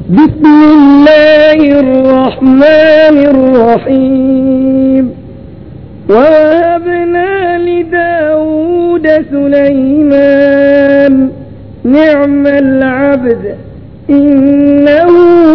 بسم الله الرحمن الرحيم ووهبنا لداود سليمان نعم العبد إنه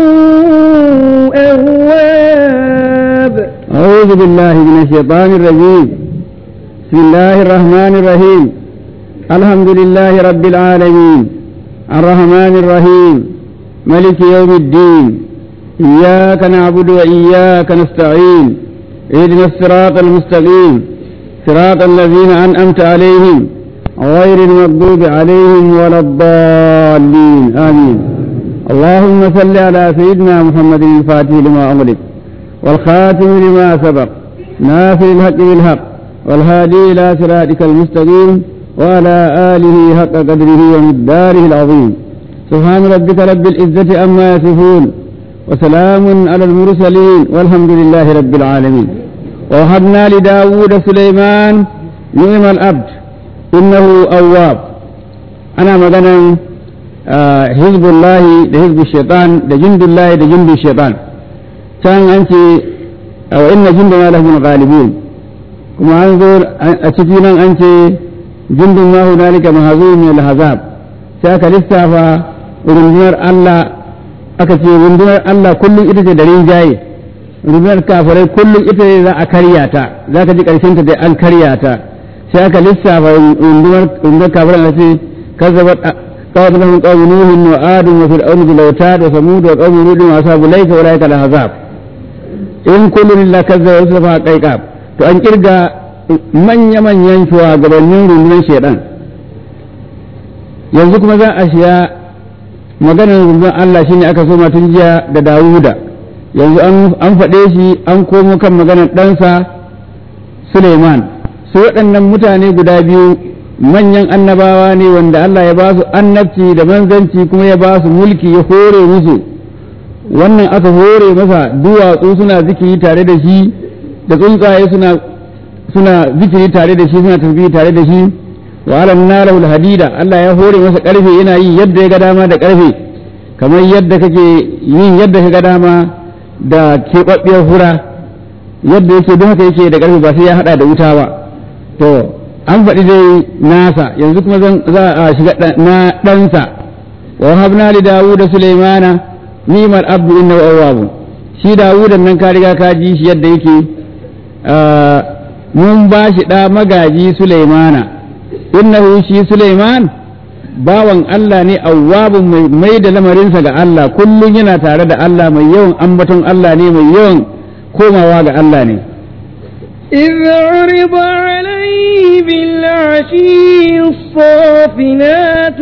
أواب أعوذ بالله من الشيطان الرجيم بسم الله الرحمن الرحيم الحمد لله رب العالمين الرحمن الرحيم ملك يوم الدين إياك نعبد وإياك نستعين اهدنا الصراط المستقيم صراط الذين أنعمت عليهم غير المغضوب عليهم ولا الضالين آمين اللهم صل على سيدنا محمد الفاتح لما أغلق والخاتم لما سبق ناصر الحق بالحق والهادي إلى صراطك المستقيم وعلى آله حق قدره ومقداره العظيم سبحان ربك رب العزة عما يصفون وسلام على المرسلين والحمد لله رب العالمين ووهبنا لداود سليمان نعم الأبد إنه أواب أنا مغنى آه حزب الله ده حزب الشيطان ده جند الله ده جند الشيطان كان أنت أو إن جندنا لهم الغالبون كما أنظر أتكينا أنت جند ما هنالك مهزوم من الحزاب سأك لسافا rundunar Allah aka ce rundunar Allah kullum ita ce da rinjaye rundunar kafirai kullum ita ce za a karya ta za ka ji ƙarshen ta dai an karya ta sai aka lissafa rundunar rundunar kafirai na ce kazzabat قوم لهم قوم نوح وعاد وفرعون بالأوتاد وثمود وقوم لوط وأصحاب الأيكة أولئك الأحزاب إن كل إلا كذب وصفها قيقاب to an kirga manya-manyan shugabannin rundunar shaidan yanzu kuma za a shiya maganar rundunar Allah shine aka so tun jiya da Dawuda yanzu an faɗe shi an komo kan maganar ɗansa Suleiman su waɗannan mutane guda biyu manyan annabawa ne wanda Allah ya ba su annabci da manzanci kuma ya ba su mulki ya hore musu wannan aka hore masa duwatsu suna zikiri tare da shi da tsuntsaye suna suna zikiri tare da shi suna tasbihi tare da shi wa alam nalahu hadida Allah ya hore masa karfe yana yi yadda ya ga dama da karfe kamar yadda kake yin yadda ka ga dama da keɓaɓɓiyar hura yadda yake don haka yake da karfe ba sai ya hada da wuta ba to an faɗi dai nasa yanzu kuma za a shiga na ɗansa wa habna li dawud da sulaimana ni'mal abdu innahu awwab shi dawudan nan ka riga ka ji shi yadda yake mun ba shi ɗa magaji sulaimana innahu shi sulaiman bawan Allah ne awwabun mai mai da lamarinsa ga Allah kullum yana tare da Allah mai yawan ambaton Allah ne mai yawan komawa ga Allah ne إذ عرض عليه بالعشي الصافنات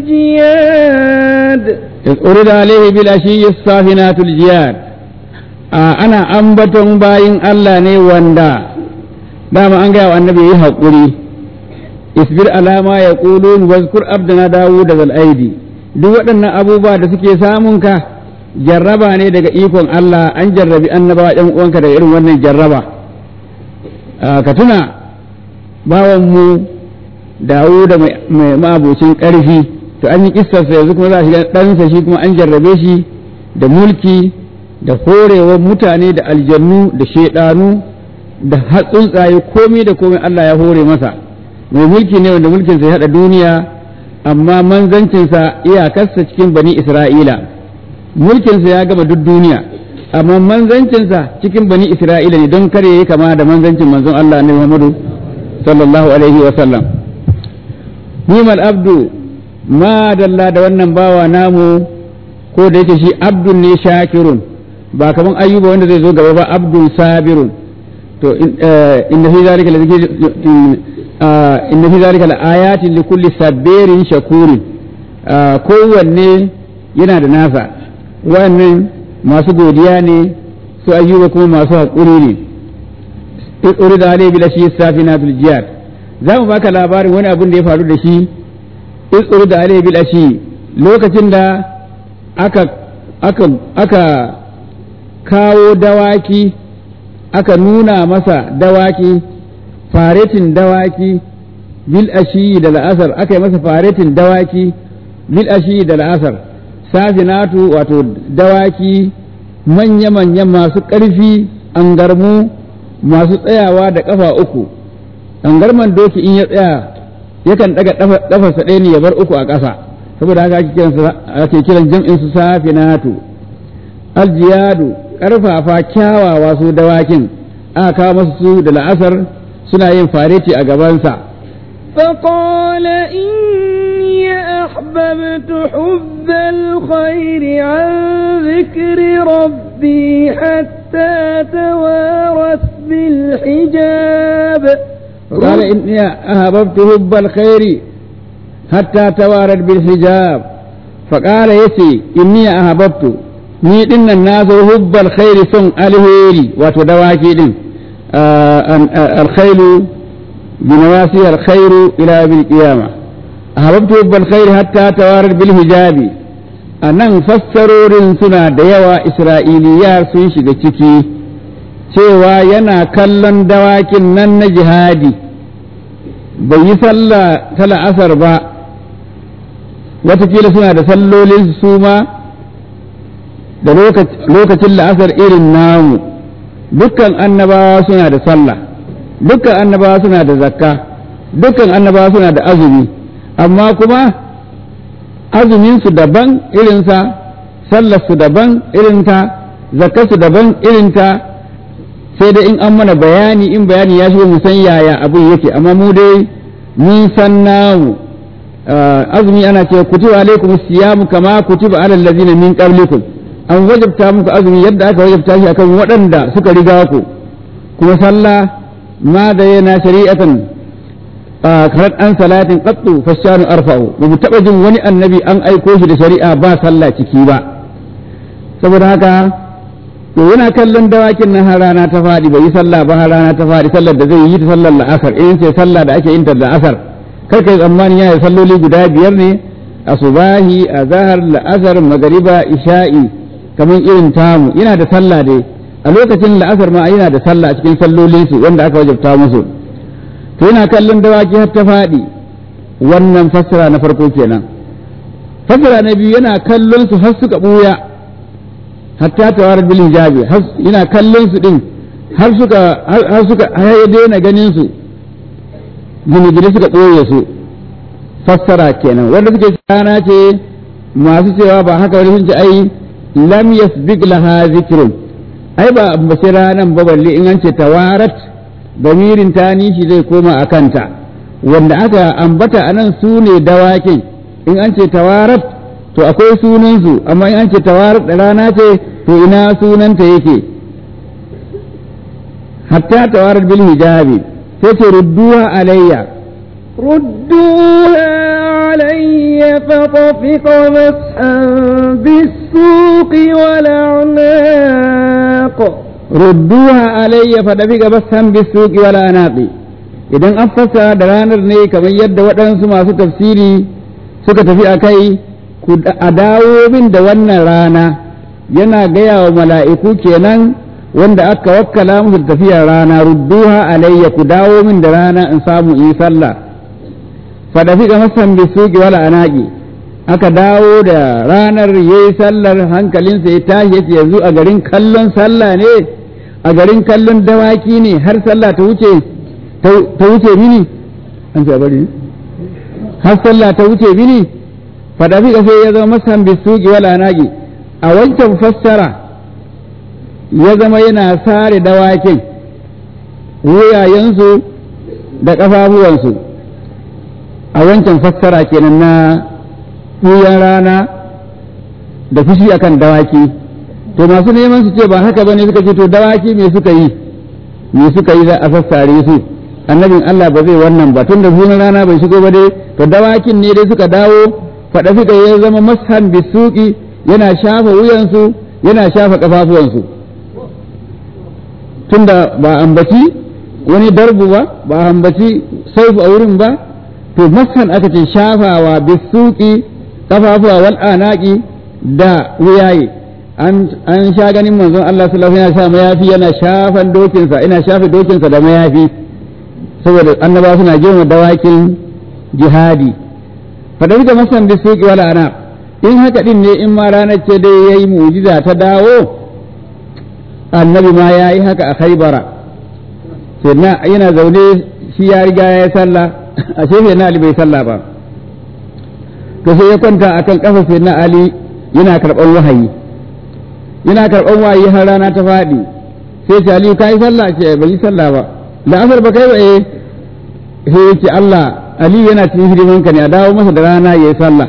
الجياد إذ أرد عليه بالعشي الصافنات الجياد آه أنا أنبتهم باين الله ني وندا دام أنجا النبي يحقري اصبر على ما يقولون واذكر عبدنا داود ذا الأيدي duk waɗannan abubuwa da suke samunka jarraba ne daga ikon Allah an jarrabi annabawa ɗan uwanka daga irin wannan jarraba ka tuna bawanmu Dawuda mai ma'abocin ƙarfi to an yi kistarsa yanzu kuma za a shiga ɗansa shi kuma an jarrabe shi da mulki da horewar mutane da aljannu da shaidanu da tsuntsaye komai da komai Allah ya hore masa mai mulki ne wanda mulkinsa ya haɗa duniya amma manzancinsa iyakarsa cikin bani Isra'ila mulkinsa ya gama duk duniya amma manzancinsa cikin bani Isra'ila ne don kare yi kama da manzancin manzon Allah ne Muhammadu sallallahu alaihi wa sallam nimal abdu ma dalla da wannan bawa namu ko da yake shi abdun ne shakirun ba kaman ayyuba wanda zai zo gaba ba abdun sabirun to inna fi zalika inna fi zalika laayatin li kulli sabirin shakurin kowanne yana da nasa wannan masu godiya ne su ayyuba kuma masu haƙuri ne urida alayhi bil ashi safinatul jihad za mu baka labarin wani abin da ya faru da shi isuru da alayhi bil ashi lokacin da aka aka aka kawo dawaki aka nuna masa dawaki faretin dawaki bil ashi da la'asar aka yi masa faretin dawaki bil ashi da la'asar safinatu wato dawaki manya-manya masu ƙarfi an garmu masu tsayawa da ƙafa uku an garman doki in ya tsaya yakan ɗaga ƙafarsa ɗaya ne ya bar uku a ƙasa saboda haka ake kiran jam'in su safinatu aljiyadu ƙarfafa kyawawa su dawakin aka kawo masu su da la'asar suna yin fareti a gabansa فقال إني أحببت حب الخير عن ذكر ربي حتى توارت بالحجاب قال إني أحببت حب الخير حتى توارت بالحجاب فقال يسي إني أحببت ni din nan na zo hubbal khairi son alheri wato dawaki din alkhairu بنواسي الخير إلى يوم القيامة أحببت حب الخير حتى توارد بالحجاب anan fassarorin suna da yawa Isra'iliya sun shiga ciki cewa yana kallon dawakin nan na jihadi bai yi sallah ta la'asar ba watakila suna da sallolin su ma da lokacin la'asar irin namu dukkan annabawa suna da sallah dukkan annabawa suna da zakka dukkan annabawa suna da azumi amma kuma azuminsu daban irinsa sallarsu daban irinta zakkarsu daban irinta sai da in an mana bayani in bayani ya shigo mu san yaya abin yake amma mu dai mun san namu azumi ana cewa kutiba alaikum siyamu kama kutiba alal ladina min qablikum an wajabta muku azumi yadda aka wajabta shi akan waɗanda suka riga ku kuma sallah ma da yana shari'atan karat an salatin qattu fashanu arfa'u ba mu taba jin wani annabi an aiko shi da shari'a ba sallah ciki ba saboda haka to yana kallon dawakin nan har rana ta faɗi bai yi sallah ba har rana ta faɗi sallar da zai yi ta sallar la'asar in ce sallah da ake yin ta la'asar kar kai tsammani yana da salloli guda biyar ne asubahi azhar la'asar magariba isha'i kamar irin tamu yana da sallah dai a lokacin la'asar ma yana da sallah a cikin sallolinsu wanda aka wajabta musu to yana kallon dawaki har ta faɗi wannan fassara na farko kenan fassara na biyu yana kallon su har suka ɓuya hatta tawarar bil hijabi yana kallon su din har suka har suka har ya daina ganin su gine suka ɓoye su fassara kenan wanda suke rana ce masu cewa ba haka wani sun ce ai lam yasbiq laha zikrun ai ba ambaci ranan ba balle in an ce tawarat damirin ta nishi zai koma a kanta wanda aka ambata a nan su ne dawakin in an ce tawarat to akwai sunansu amma in an ce tawarat da rana ce to ina sunanta yake hatta tawarat bil hijabi sai ce rudduha alayya ردوها علي فطفق مسحا بالسوق والأعناق rudduha alayya fa dabiga basan bisuqi wala anaqi idan an fassara da ranar ne kamar yadda waɗansu masu tafsiri suka tafi a kai ku a dawo min da wannan rana yana gaya wa mala'iku kenan wanda aka wakkala musu tafiyar rana rudduha alayya ku dawo min da rana in samu in sallah fa dafiqa masan bisuqi wala anaqi aka dawo da ranar yayi sallar hankalinsa ya tashi yace yanzu a garin kallon sallah ne a garin kallon dawaki ne har sallah ta wuce ta wuce mini an ce bari har sallah ta wuce mini fada fi sai ya zama masan bisuki wala nagi a wancan fassara ya zama yana sare dawakin wuyayensu da ƙafafuwansu a wancan fassara kenan na ɓuyan rana da fushi akan dawaki to masu neman su ce ba haka bane suka ce to dawaki me suka yi me suka yi za a sassare su annabin Allah ba zai wannan ba tun da sunan rana bai shigo ba dai to dawakin ne dai suka dawo faɗa suka ya zama mashan bisuki yana shafa wuyansu yana shafa kafafuwansu tunda ba ambaci wani darbu ba ba ambaci saifu a wurin ba to mashan aka ce shafawa bisuki kafafuwa wal anaki da wuyaye an sha ganin manzon Allah sallallahu alaihi wasallam yana mayafi yana shafan dokinsa ina shafe dokinsa da mayafi saboda annaba suna girma dawakin jihadi fadar da masan da suki wala ana in haka din ne in ma ranar ce dai yayi mu'jiza ta dawo annabi ma ya yi haka a khaibara sai na yana zaune shi ya riga ya yi sallah a sai na ali bai sallah ba to sai ya kwanta akan kafa sai na ali yana karɓan wahayi yana karɓan wahayi har rana ta faɗi sai ce aliyu ka yi sallah ce bai yi sallah ba da asar ba kai ba eh sai ya ce Allah aliyu yana cikin hidimanka ne a dawo masa da rana ya yi sallah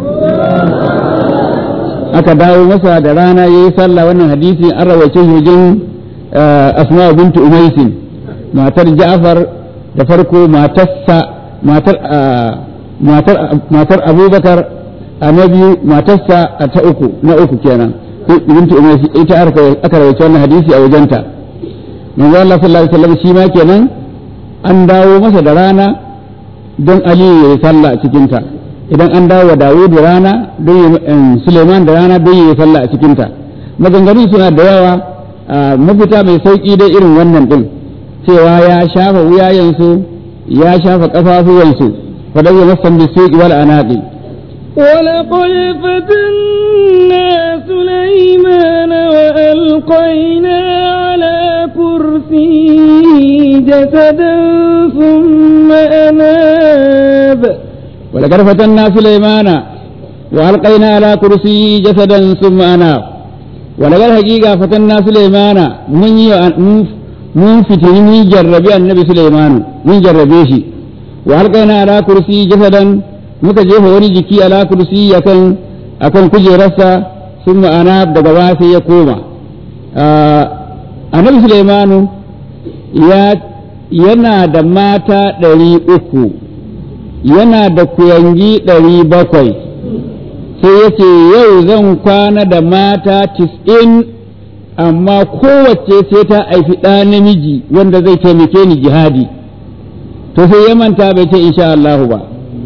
aka dawo masa da rana ya yi sallah wannan hadisi an rawace shi wajen asma bintu umaisin matar ja'far da farko matarsa matar matar matar abubakar a na biyu matarsa a ta uku na uku kenan bintu umaisin ita aka rawace wannan hadisi a wajenta manzo Allah sallallahu alaihi wasallam shi ma kenan an dawo masa da rana don aliyu ya yi sallah a cikinta idan an dawo wa Dawud da rana don Suleiman da rana don yi sallah a cikinta maganganu suna da yawa mafita mai sauki dai irin wannan din cewa ya shafa wuyayensu ya shafa kafafuwansu fadar ya masan bisuki wal anaqi ولقد فتنا سليمان وألقينا على كرسيه جسدا ثم أناب ولقد فتنا سليمان وألقينا على كرسيه جسدا ثم أناب ولقد حقيقة فتنا سليمان من من فتن من جرب النبي سليمان من جربه شي وألقينا على كرسيه جسدا muka jefa wani jiki ala kursi akan akan kujerarsa sun anab daga ba sai ya koma annabi Sulaimanu ya yana da mata ɗari uku yana da kuyangi ɗari bakwai sai ya ce yau zan kwana da mata tis'in amma kowace sai ta haifi ɗa namiji wanda zai taimake ni jihadi to sai ya manta bai ce insha Allahu ba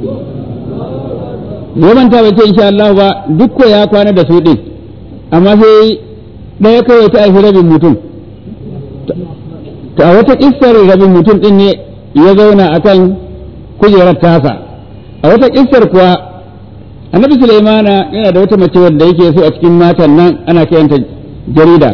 ya manta bai ce insha Allahu ba duk ya kwana da su ɗin amma sai ɗaya kawai ta haifi rabin mutum ta wata kissar rabin mutum ɗin ne ya zauna akan kujerar tasa a wata kissar kuwa annabi sulaimana yana da wata mace wanda yake so a cikin matan nan ana kiranta jarida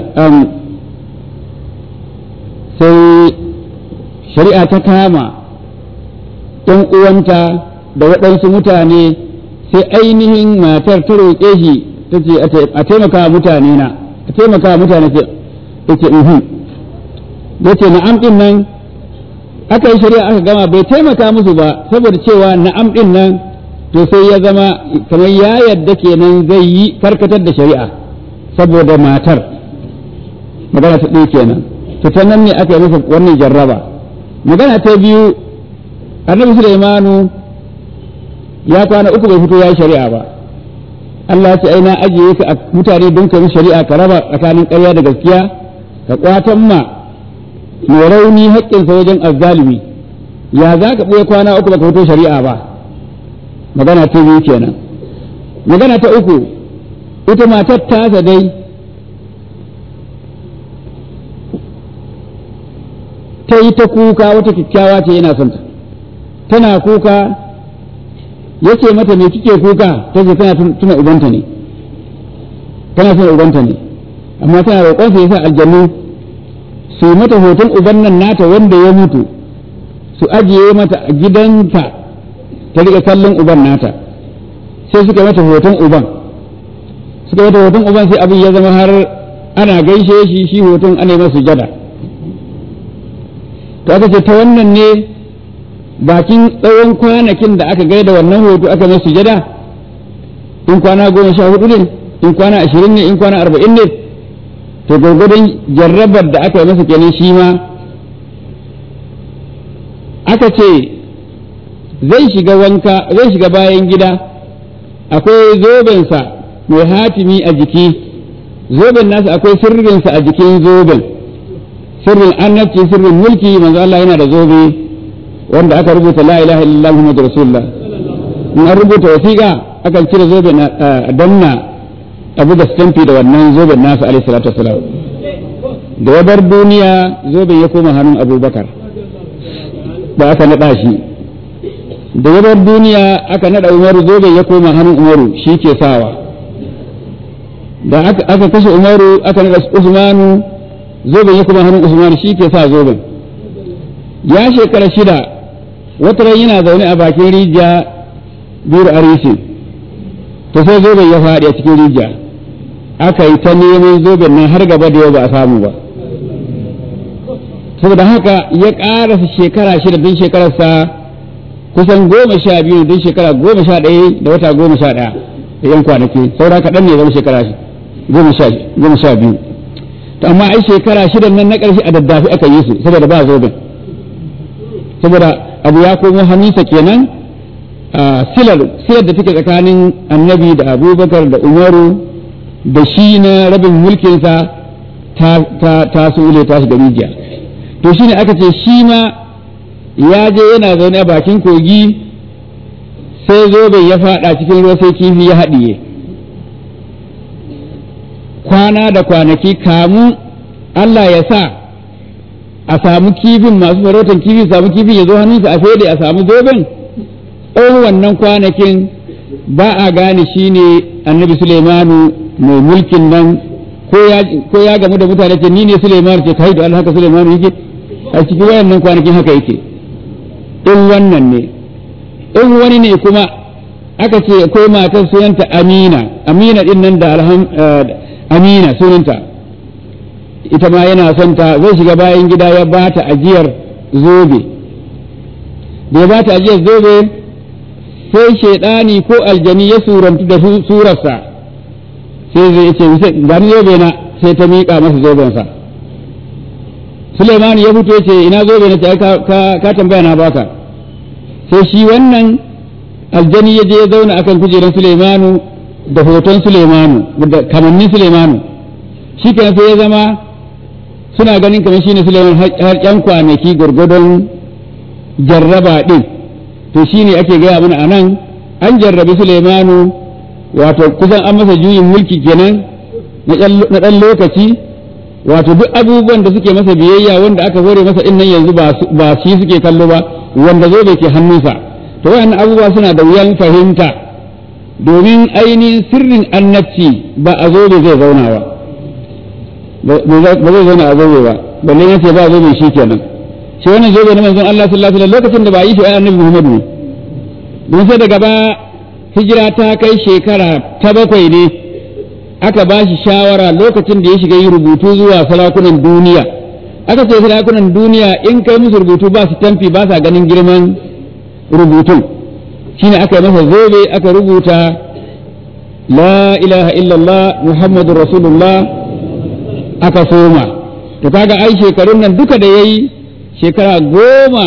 sai shari'a ta kama ɗan uwanta da waɗansu mutane sai ainihin matar ta roƙe shi ta ce a taimaka mutane na a taimaka mutane ce ya ce ya ce na'am ɗin nan aka yi shari'a aka gama bai taimaka musu ba saboda cewa na'am ɗin nan to sai ya zama kamar ya yadda kenan zai yi karkatar da shari'a saboda matar magana ta ɗaya kenan to ta nan ne aka yi masa wannan jarraba magana ta biyu annabi Sulaimanu ya kwana uku bai fito ya yi shari'a ba Allah ce ai na ajiye ka a mutane don ka yi shari'a ka raba tsakanin ƙarya da gaskiya ka kwatan ma mai rauni haƙƙinsa wajen azzalimi ya za ka ɓoye kwana uku baka fito shari'a ba magana ta biyu kenan magana ta uku ita matar tasa dai ta yi ta kuka wata kyakkyawa ce yana son ta tana kuka yace mata me kike kuka ta ce tana tuna ubanta ne tana tuna ubanta ne amma tana roƙon sa yasa aljannu su mata hoton uban nan nata wanda ya mutu su ajiye mata a gidanta ta riƙa kallon uban nata sai suka mata hoton uban suka mata hoton uban sai abin ya zama har ana gaishe shi shi hoton ana masa sujada to aka ce ta wannan ne bakin tsawon kwanakin da aka gaida wannan hoto aka masa sujada in kwana goma sha hudu ne in kwana ashirin ne in kwana arba'in ne to gwargwadon jarrabar da aka yi masa kenan shi ma aka ce zai shiga wanka zai shiga bayan gida akwai zobensa mai hatimi a jiki zoben nasa akwai sirrinsa a jikin zoben sirrin annabci sirrin mulki manzo Allah yana da zobe wanda aka rubuta la ilaha illallah muhammadur rasulullah in an rubuta wasiƙa akan cire zoben a danna abu da stamfi da wannan zoben nasa alaihi salatu wasalam da ya bar duniya zoben ya koma hannun abubakar da aka naɗa shi da ya bar duniya aka naɗa umaru zoben ya koma hannun umaru shi ke sawa da aka kashe umaru aka naɗa usmanu zoben ya kuma hannun usmanu shi ke sa zoben ya shekara shida wata ran yana zaune a bakin rijiya biyar arisin to sai zoben ya faɗi a cikin rijiya aka yi ta neman zoben nan har gaba da yau ba a samu ba saboda haka ya ƙarasa shekara shida don shekararsa kusan goma sha biyu don shekara goma sha ɗaya da wata goma sha ɗaya da yan kwanaki saura kaɗan ne zama shekara goma sha biyu to amma ai shekara shidan nan na ƙarshe a daddafi aka yi su saboda ba zoben saboda abu ya komo hannunsa kenan silar silar da take tsakanin annabi da abubakar da umaru da shi na rabin mulkinsa ta ta sule ta shiga rijiya to shine aka ce shi ma ya je yana zaune a bakin kogi sai zobe ya fada cikin ruwa sai kifi ya haɗiye kwana da kwanaki kamu Allah ya sa a samu kifin masu farautan kifi samu kifin ya zo hannunsa a fede a samu zoben tsawon wannan kwanakin ba a gane shi ne annabi Suleimanu mai mulkin nan ko ya gamu da mutane ce ni ne Suleimanu ce kai da Allah haka Suleimanu yake a cikin wayannan kwanakin haka yake in wannan ne in wani ne kuma aka ce akwai matar sunanta Amina Amina din nan da alham Amina sunanta ita ma yana son ta zai shiga bayan gida ya ba ta ajiyar zobe da ya ba ta ajiyar zobe sai shaidani ko aljani ya surantu da surarsa sai zai ce gani zobe na sai ta miƙa masa zobensa Suleiman ya fito ce ina zobe na ce ka tambaya na baka sai shi wannan aljani ya je ya zauna akan kujerar Suleimanu da hoton Suleimanu da kamannin Suleimanu shi kenan sai ya zama suna ganin kamar shine Suleiman har yan kwanaki gurgudun jarraba din to shine ake gaya mana anan an jarrabi Suleimanu wato kusan an masa juyin mulki kenan na ɗan lokaci wato duk abubuwan da suke masa biyayya wanda aka hore masa din nan yanzu ba shi suke kallo ba wanda zo bai ke hannunsa to wayannan abubuwa suna da wuyan fahimta domin ainihin sirrin annabci ba a zobe zai zauna ba ba zai zauna a zobe ba balle ya ce ba zobe shi kenan shi wannan zobe na manzon Allah sallallahu alaihi wasallam lokacin da ba yi shi ai annabi Muhammad ne don sai daga ba hijira ta kai shekara ta bakwai ne aka ba shi shawara lokacin da ya shiga yi rubutu zuwa sarakunan duniya aka ce sarakunan duniya in kai musu rubutu ba su tamfi ba sa ganin girman rubutun shine aka yi masa zobe aka rubuta la ilaha illallah muhammadur rasulullah aka soma to kaga ai shekarun nan duka da yayi shekara goma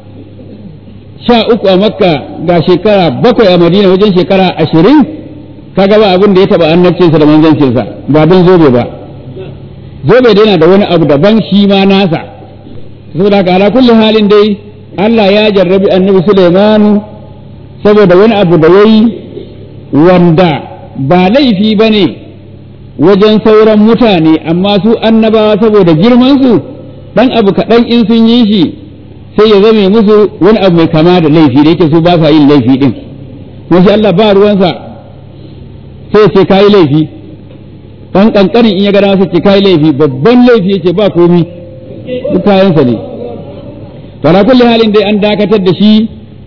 sha uku a makka ga shekara bakwai a madina wajen shekara ashirin kaga ba abin da ya taba annabcinsa da manzancinsa ba don zobe ba zobe dai yana da wani abu daban shi ma nasa saboda haka ala kulli halin dai Allah ya jarrabi annabi Sulaimanu saboda wani abu da yayi wanda ba laifi bane wajen sauran mutane amma su annabawa saboda girman su dan abu kaɗan in sun yi shi sai ya zame musu wani abu mai kama da laifi da yake su ba sa yin laifi din shi Allah ba ruwansa sai ce kayi laifi dan kankanin in ya gada sai ce kayi laifi babban laifi yace ba komi duk kayansa ne to ala kulli halin dai an dakatar da shi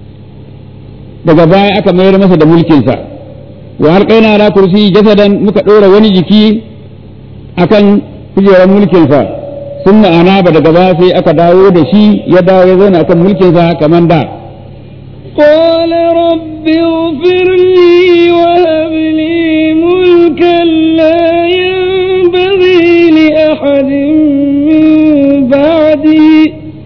daga baya aka mayar masa da mulkinsa wa alqaina ala kursi jasadan muka dora wani jiki akan kujerar mulkinsa sun ma'ana ba daga baya sai aka dawo da shi ya dawo ya zauna akan mulkinsa kamar da قال رب اغفر لي وهب لي ملكا لا ينبغي لأحد من بعدي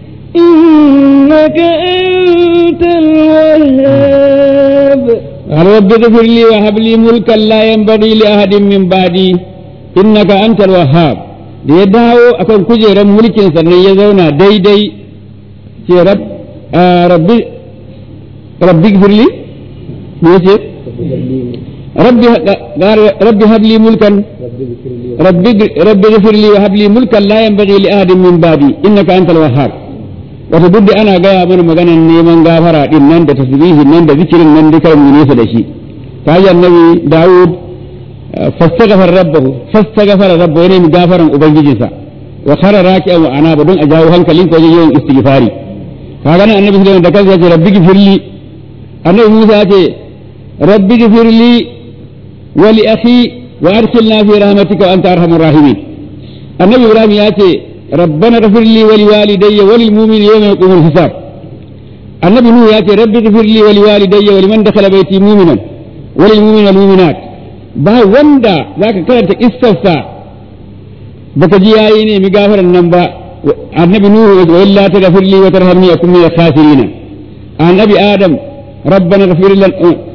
إنك أنت الوهاب رب اغفر لي وهب لي ملكا لا ينبغي لأحد من بعدي إنك أنت الوهاب da ya dawo akan kujerar mulkin sannan ya zauna daidai ce rabbi rabbi gfirli me yace rabbi rabbi habli mulkan rabbi rabbi gfirli wa habli mulkan la yanbaghi li ahadin min ba'di innaka antal wahhab wato duk da ana gaya mana maganan neman gafara din nan da tasbihin nan da zikirin nan duka mu nesa da shi ta hanyar nabi Dawud fastaghfar rabbahu fastaghfara rabbahu yana mi gafaran ubangijinsa wa khara raki'an wa anaba don a jawo hankalin ko wajen yawan istighfari kaga nan annabi sallallahu da kansa ya ce rabbi gifirli annabi Musa ya ce rabbi gifirli wa li akhi wa arsilna fi rahmatika wa anta arhamur rahimin annabi Ibrahim ya ce ربنا اغفر لي ولوالدي وللمؤمنين يوم يقوم الحساب النبي نوح ياتي رب اغفر لي ولوالدي ولمن دخل بيتي مؤمنا وللمؤمنين والمؤمنات ba wanda zaka karanta kissarsa baka ji yayi ne mi gafaran nan ba annabi nuhu wa illa taghfir li wa tarhamni akun min al-khasirin annabi adam ربنا اغفر لنا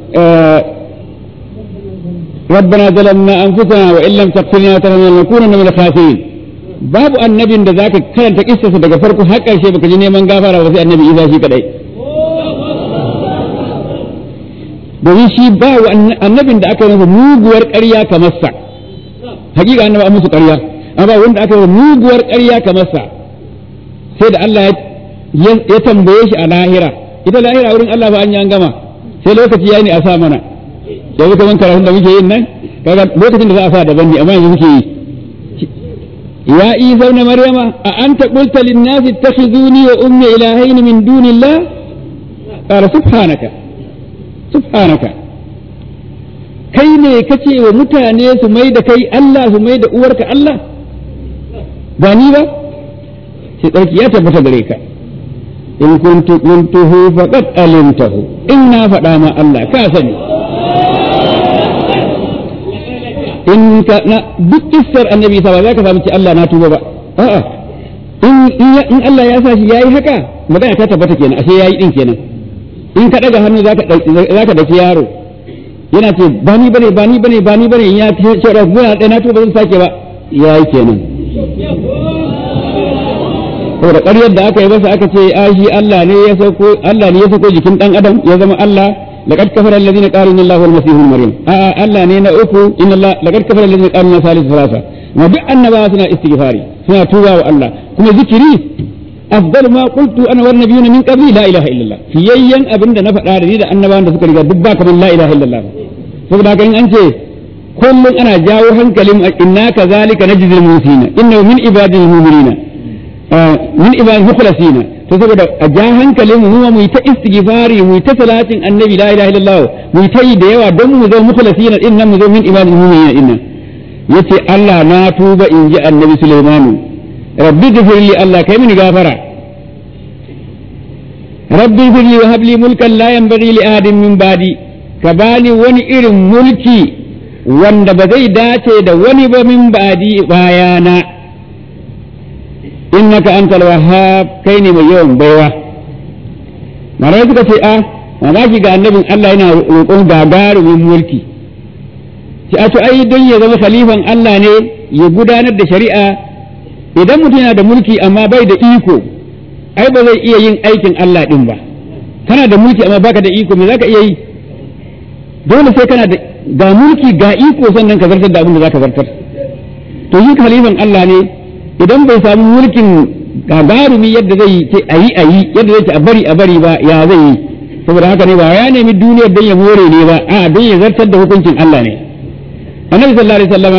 ربنا ظلمنا انفسنا وان لم تغفر لنا وترحمنا لنكونن من الخاسرين babu annabin da zaka karanta kissarsa daga farko har ƙarshe baka ji neman gafara ba sai annabi Isa shi kadai domin shi ba annabin da aka yi masa muguwar ƙarya kamar sa hakika annaba an musu ƙarya amma wanda aka yi muguwar ƙarya kamar sa sai da Allah ya tambaye shi a lahira ita lahira wurin Allah ba an yi an gama sai lokaci yayi ne a sa mana yanzu kaman karatun da muke yin nan kaga lokacin da za a sa daban ne amma yanzu muke yi يا عيسى ابن مريم أأنت قلت للناس اتخذوني وأمي إلهين من دون الله قال سبحانك سبحانك kai ne kace wa mutane su mai da kai Allah su mai da uwarka Allah ba ni ba sai tsarki ya tabbata gare ka in kuntu qultuhu faqad alimtahu in na faɗa ma Allah ka sani in ka na duk kissar annabi sa ba za ka samu ci Allah na tuba ba a'a in in Allah ya sa shi yayi haka magana ta tabbata kenan ashe yayi din kenan in ka daga hannu zaka zaka daki yaro yana ce ba ni bane ba ni bane ba ni bane in ya ce da gona da na tuba zan sake ba yayi kenan saboda ƙaryar da aka yi masa aka ce a shi Allah ne ya sauko Allah ne ya sauko jikin dan adam ya zama Allah لقد كفر الذين قالوا ان الله هو المسيح ابن مريم آه الله نينا اوكو ان الله لقد كفر الذين قالوا ان ثالث ثلاثه ما دuk annaba suna istighfari suna tuba wa Allah kuma zikiri afdal ma qultu ana wan nabiyuna min qabli la ilaha illallah fiyayyan abinda na faɗa da ni da annabawan da suka riga duk ba kaman la ilaha illallah saboda haka in an ce kullum ana jawo hankalin inna kazalika najzil musina innahu min ibadil mu'minina min ibadil mukhlasina to saboda a ja hankalin mu mu yi ta istighfari mu yi ta salatin annabi la ilaha illallah mu yi ta yi da yawa don mu zo mukhlasina din nan mu zo min ibadil mu'minina din nan yace Allah na tuba in ji annabi Sulaimanu rabbi ghfirli Allah kai mini gafara rabbi ghfirli wa habli mulkan la yanbaghi li ahadin min ba'di ka bani wani irin mulki wanda ba zai dace da wani ba min ba'di bayana innaka antal wahhab kai ne mai yawan baiwa malamai suka ce a mamaki ga annabin Allah yana roƙon gagarumin mulki ci a to ai don ya zama khalifan Allah ne ya gudanar da shari'a idan mutum yana da mulki amma bai da iko ai ba zai iya yin aikin Allah din ba kana da mulki amma baka da iko me zaka iya yi dole sai kana da ga mulki ga iko sannan ka zartar da abin da zaka zartar to yi khalifan Allah ne idan bai samu mulkin gagarumi yadda zai ce a yi a yi yadda zai ce a bari a bari ba ya zai yi saboda haka ne ba ya nemi duniyar don ya more ne ba a don ya zartar da hukuncin Allah ne annabi sallallahu alaihi wasallama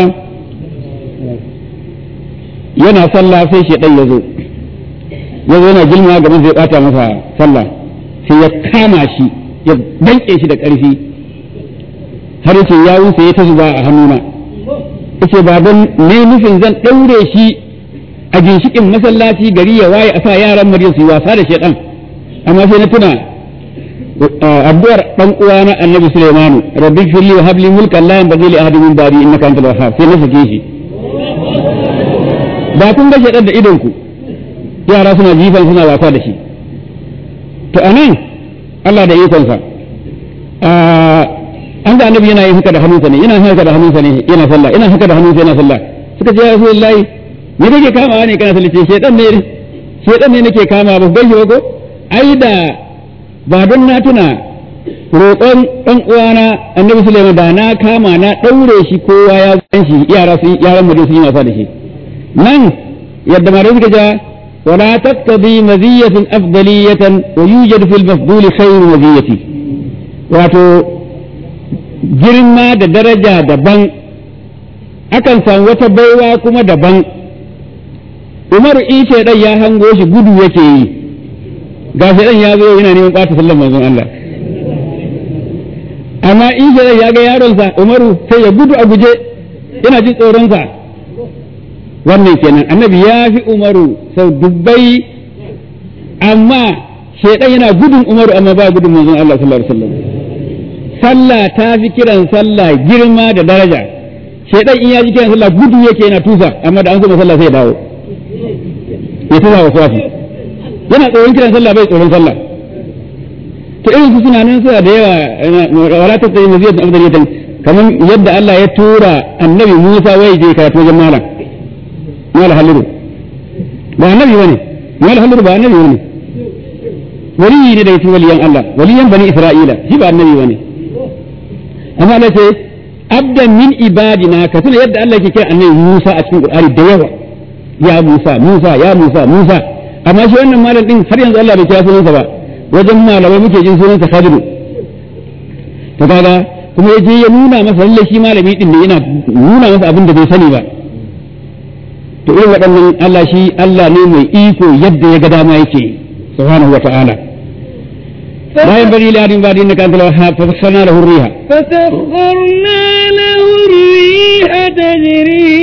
yana sallah sai shedan ya zo ya zo yana gilma gaban zai bata masa sallah sai ya kama shi ya danke shi da ƙarfi har yace ya wuce ya ta zuba a hannuna yace ba don ne nufin zan ɗaure shi a ginshikin masallaci gari ya waye a sa yaran Maryam su yi wasa da shedan amma sai na tuna addu'ar dan uwana Annabi Sulaimanu rabbi firli wa habli mulkan la yanbaghi li ahadin min ba'di innaka antal wahhab sai na sake shi ba kun ga shedan da idon ku yara suna jifan suna wasa da shi to anan Allah da ikonsa an ga annabi yana yin haka da hannunsa ne yana haka da hannunsa ne yana sallah yana haka da hannunsa yana sallah suka ce ya rasulullahi me kake kamawa ne kana sallah ce shedan ne shedan ne nake kama ba bai shi ko ai da ba don na tuna roƙon ɗan uwana annabi Sulaiman da na kama na ɗaure shi kowa ya san shi yara sun yaran mutum sun yi wasa da shi nan yadda ma suka ja ولا تقتضي مزية أفضلية ويوجد في المفضول خير مزية wato girma da daraja daban akan samu wata baiwa kuma daban umaru in shaidan ya hango shi gudu yake yi ga shaidan ya zo yana neman ɓata sallan manzon Allah amma in shaidan ya ga yaronsa umaru sai ya gudu a guje yana jin tsoronsa wannan kenan annabi ya fi umaru sau dubbai amma shaidan yana gudun umaru amma ba gudun manzon Allah sallallahu alaihi wasallam sallah ta fi kiran sallah girma da daraja shaidan in ya ji kiran sallah gudu yake yana tusa amma da an zo sallah sai ya dawo ya tusa wasu wasu yana tsoron kiran sallah bai tsoron sallah to irin su suna nan suna da yawa wala ta tsaye maziyar abdaliyatan kamar yadda Allah ya tura annabi Musa wai je karatu wajen malam malam haliru ba annabi bane malam haliru ba annabi bane waliyi ne daga cikin waliyan Allah waliyan bani Isra'ila shi ba annabi bane amma Allah ce abdan min ibadina ka tuna yadda Allah yake kira annabi Musa a cikin Qur'ani da yawa ya Musa Musa ya Musa Musa amma shi wannan malam din har yanzu Allah bai kira sunansa ba wajen malamai muke jin sunansa Khadiru to kaga kuma yaje ya nuna masa lalle shi malami din ne yana nuna masa abin da bai sani ba to irin waɗannan Allah shi Allah ne mai iko yadda ya ga dama yake subhanahu wa ta'ala لا ينبغي لأحد بعد إنك أنت الوهاب فسخرنا له الريح فسخرنا له الريح تجري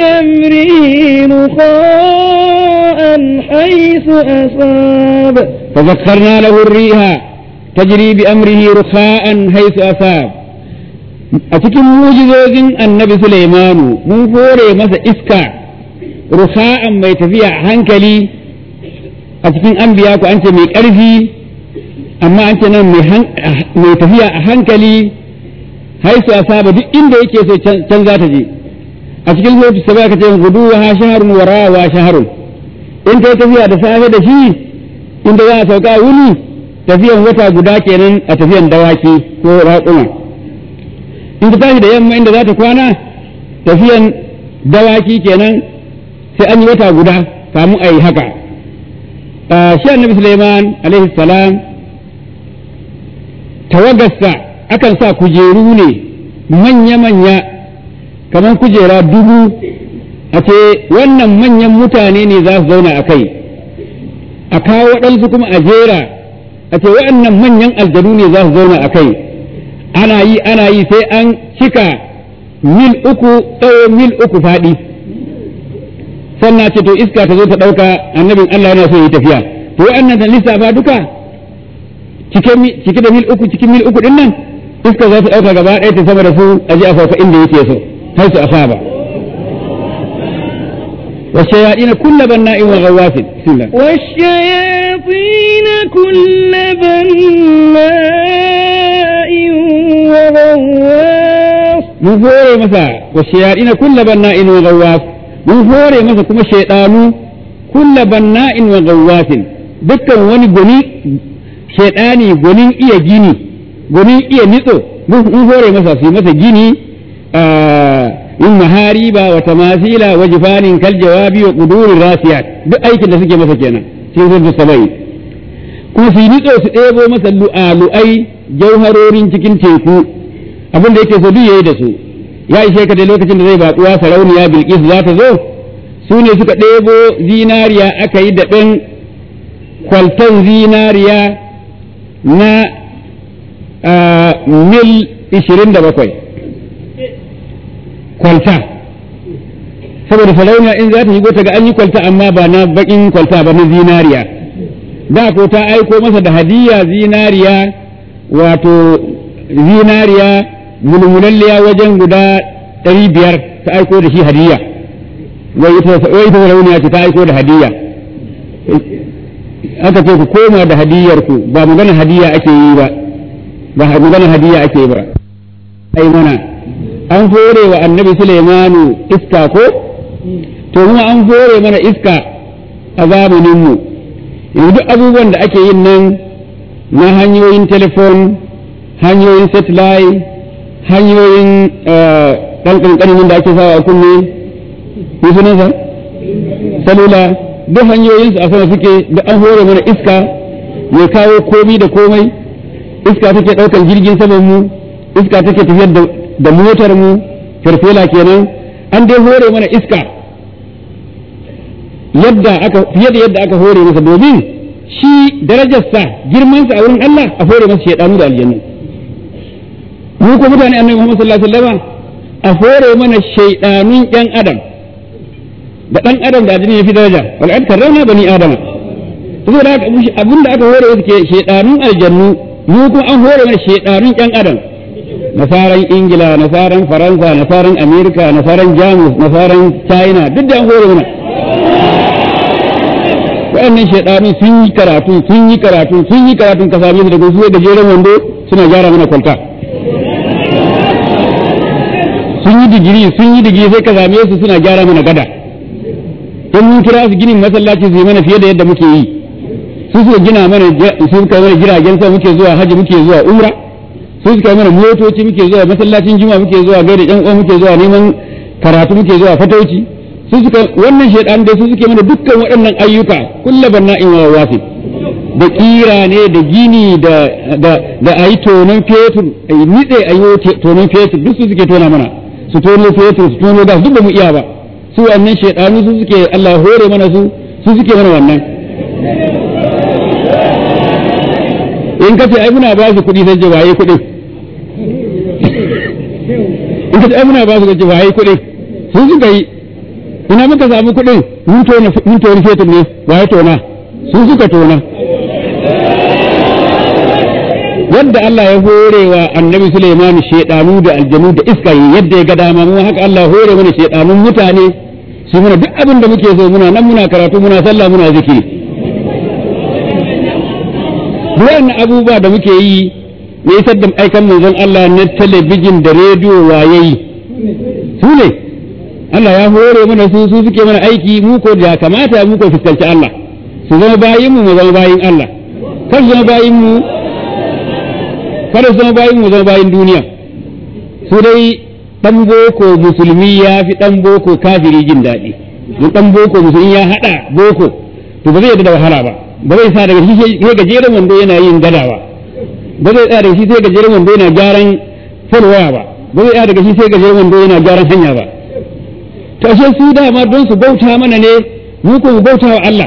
بأمره رخاء حيث أصاب فسخرنا له الريح تجري بأمره رخاء حيث أصاب a cikin mujizozin annabi Sulaimanu mun hore masa iska ruha'an mai tafiya a hankali a cikin anbiya ku an ce mai ƙarfi amma an ce nan mai tafiya a hankali haisu a saba duk inda yake so can za ta je a cikin zuwa ta ba ka ce gudu wa shaharun wa rawa shaharun in ta tafiya da safe da shi inda za a sauka wuni tafiyan wata guda kenan a tafiyan dawaki ko raƙuma in ta tashi da yamma inda za ta kwana tafiyan dawaki kenan sai an yi wata guda kamun a yi haka shi annabi Suleiman alaihi salam tawagarsa akan sa kujeru ne manya-manya kamar kujera dubu a ce wannan manyan mutane ne za su zauna a kai a kawo waɗansu kuma a jera a ce waɗannan manyan aljanu ne za su zauna a kai ana yi ana yi sai an cika mil uku tsawo mil uku faɗi sannan ce to iska ta zo ta ɗauka annabin Allah yana so yi tafiya to waɗannan da lissafa duka cike da mil uku cikin mil uku din nan iska za ta ɗauka gaba ɗaya ta sama da su a ji a sauka inda yake so har su asaba والشياطين كل بناء وغواص بسم الله والشياطين كل بناء وغواص mun hore masa والشياطين كل بناء وغواص mun hore masa kuma shaidanu kulla banna'in wa gawwasin dukkan wani goni shaidani gonin iya gini gonin iya nitso mun hore masa su masa gini in mahariba wa tamasila wa jifanin kal jawabi wa qudurir rasiyat duk aikin da suke masa kenan cikin sun sabai kuma su nitso su ɗebo masa lu'alu'ai jauharorin cikin teku abin da yake so duk yayi da su ya ishe ka da lokacin da zai baƙuwa sarauniya bilkis za ta zo su ne suka ɗebo zinariya aka yi daɓen kwalton zinariya na mil ishirin da bakwai kwalta saboda sarauniya in za ta shigo ta ga an yi kwalta amma ba na baƙin kwalta ba na zinariya da ko ta aiko masa da hadiya zinariya wato zinariya mulmulalliya wajen guda ɗari biyar ta aiko da shi hadiya wai ita sarauniya ce ta aiko da hadiya aka ce ku koma da hadiyar ku ba magana hadiya ake yi ba ba magana hadiya ake yi ba ai mana an hore wa annabi Sulaimanu iska ko to kuma an hore mana iska a zamanin mu yanzu duk abubuwan da ake yin nan na hanyoyin telefon hanyoyin satellite hanyoyin ɗan ƙanƙanin da ake sawa a kunne ne sunansa salula duk hanyoyin su a sama suke da an hore mana iska mai kawo komi da komai iska take ɗaukar jirgin saman mu iska take tafiyar da motar mu farfela kenan an dai hore mana iska yadda aka fiye da yadda aka hore masa domin shi darajarsa girmansa a wurin Allah a hore masa shaidanu da aljannu mu ko mutane annabi Muhammad sallallahu alaihi wasallam a hore mana shaidanun yan adam da dan adam da addini ya fi daraja wal ad karramna bani adama saboda haka abinda aka hore wasu ke shaidanun aljannu mu kuma an hore mana shaidanun yan adam nasaran ingila nasaran faransa nasaran amerika nasaran jamus nasaran china duk da an hore mana waɗannan shaidanu sun yi karatu sun yi karatu sun yi karatu ka same su daga su da jeren wando suna gyara mana kwalta sun yi digiri sun yi digiri sai ka same su suna gyara mana gada in mun kira su ginin masallaci su yi mana fiye da yadda muke yi su suka gina mana su suka mana jiragen sama muke zuwa haji muke zuwa umra su suka mana motoci muke zuwa masallacin juma muke zuwa gaida yan uwa muke zuwa neman karatu muke zuwa fatauci su suka wannan shaidan da su suke mana dukkan waɗannan ayyuka kullu banna'in wa wafi da kira ne da gini da da da ayi tonon fetur ayi nitse ayi tonon fetur duk su suke tona mana su tono fetur su tono gas duk ba mu iya ba su wannan shaidanu su suke Allah hore mana su su suke mana wannan in ka ce ai muna ba su kuɗi sai ce waye kuɗi in ka ce ai muna ba su ce waye kuɗi sun suka yi ina muka samu kuɗin mun tona mun tona fetur ne waye tona sun suka tona yadda Allah ya hore wa annabi Sulaiman shedanu da aljanu da iska yadda ya ga dama mu haka Allah hore mana shedanun mutane su muna duk abin da muke so muna nan muna karatu muna sallah muna zikiri wannan abubuwa da muke yi ne isar da aikan manzon Allah na talabijin da rediyo wayayi su ne Allah ya hore mana su su suke mana aiki mu ko da kamata mu ko fuskanci Allah su zama bayin mu mu zama bayin Allah kar su zama bayin mu kada su zama bayin mu zama bayin duniya su dai dan boko musulmi ya fi dan boko kafiri jin daɗi don dan boko musulmi ya hada boko to ba zai yadda da wahala ba ba zai sa daga shi sai gajeren wando yana yin gadawa ba zai tsaya daga shi sai gajeren wando yana gyaran waya ba ba zai tsaya daga shi sai gajeren wando yana gyaran hanya ba to ashe su dama don su bauta mana ne mu ko mu bauta wa Allah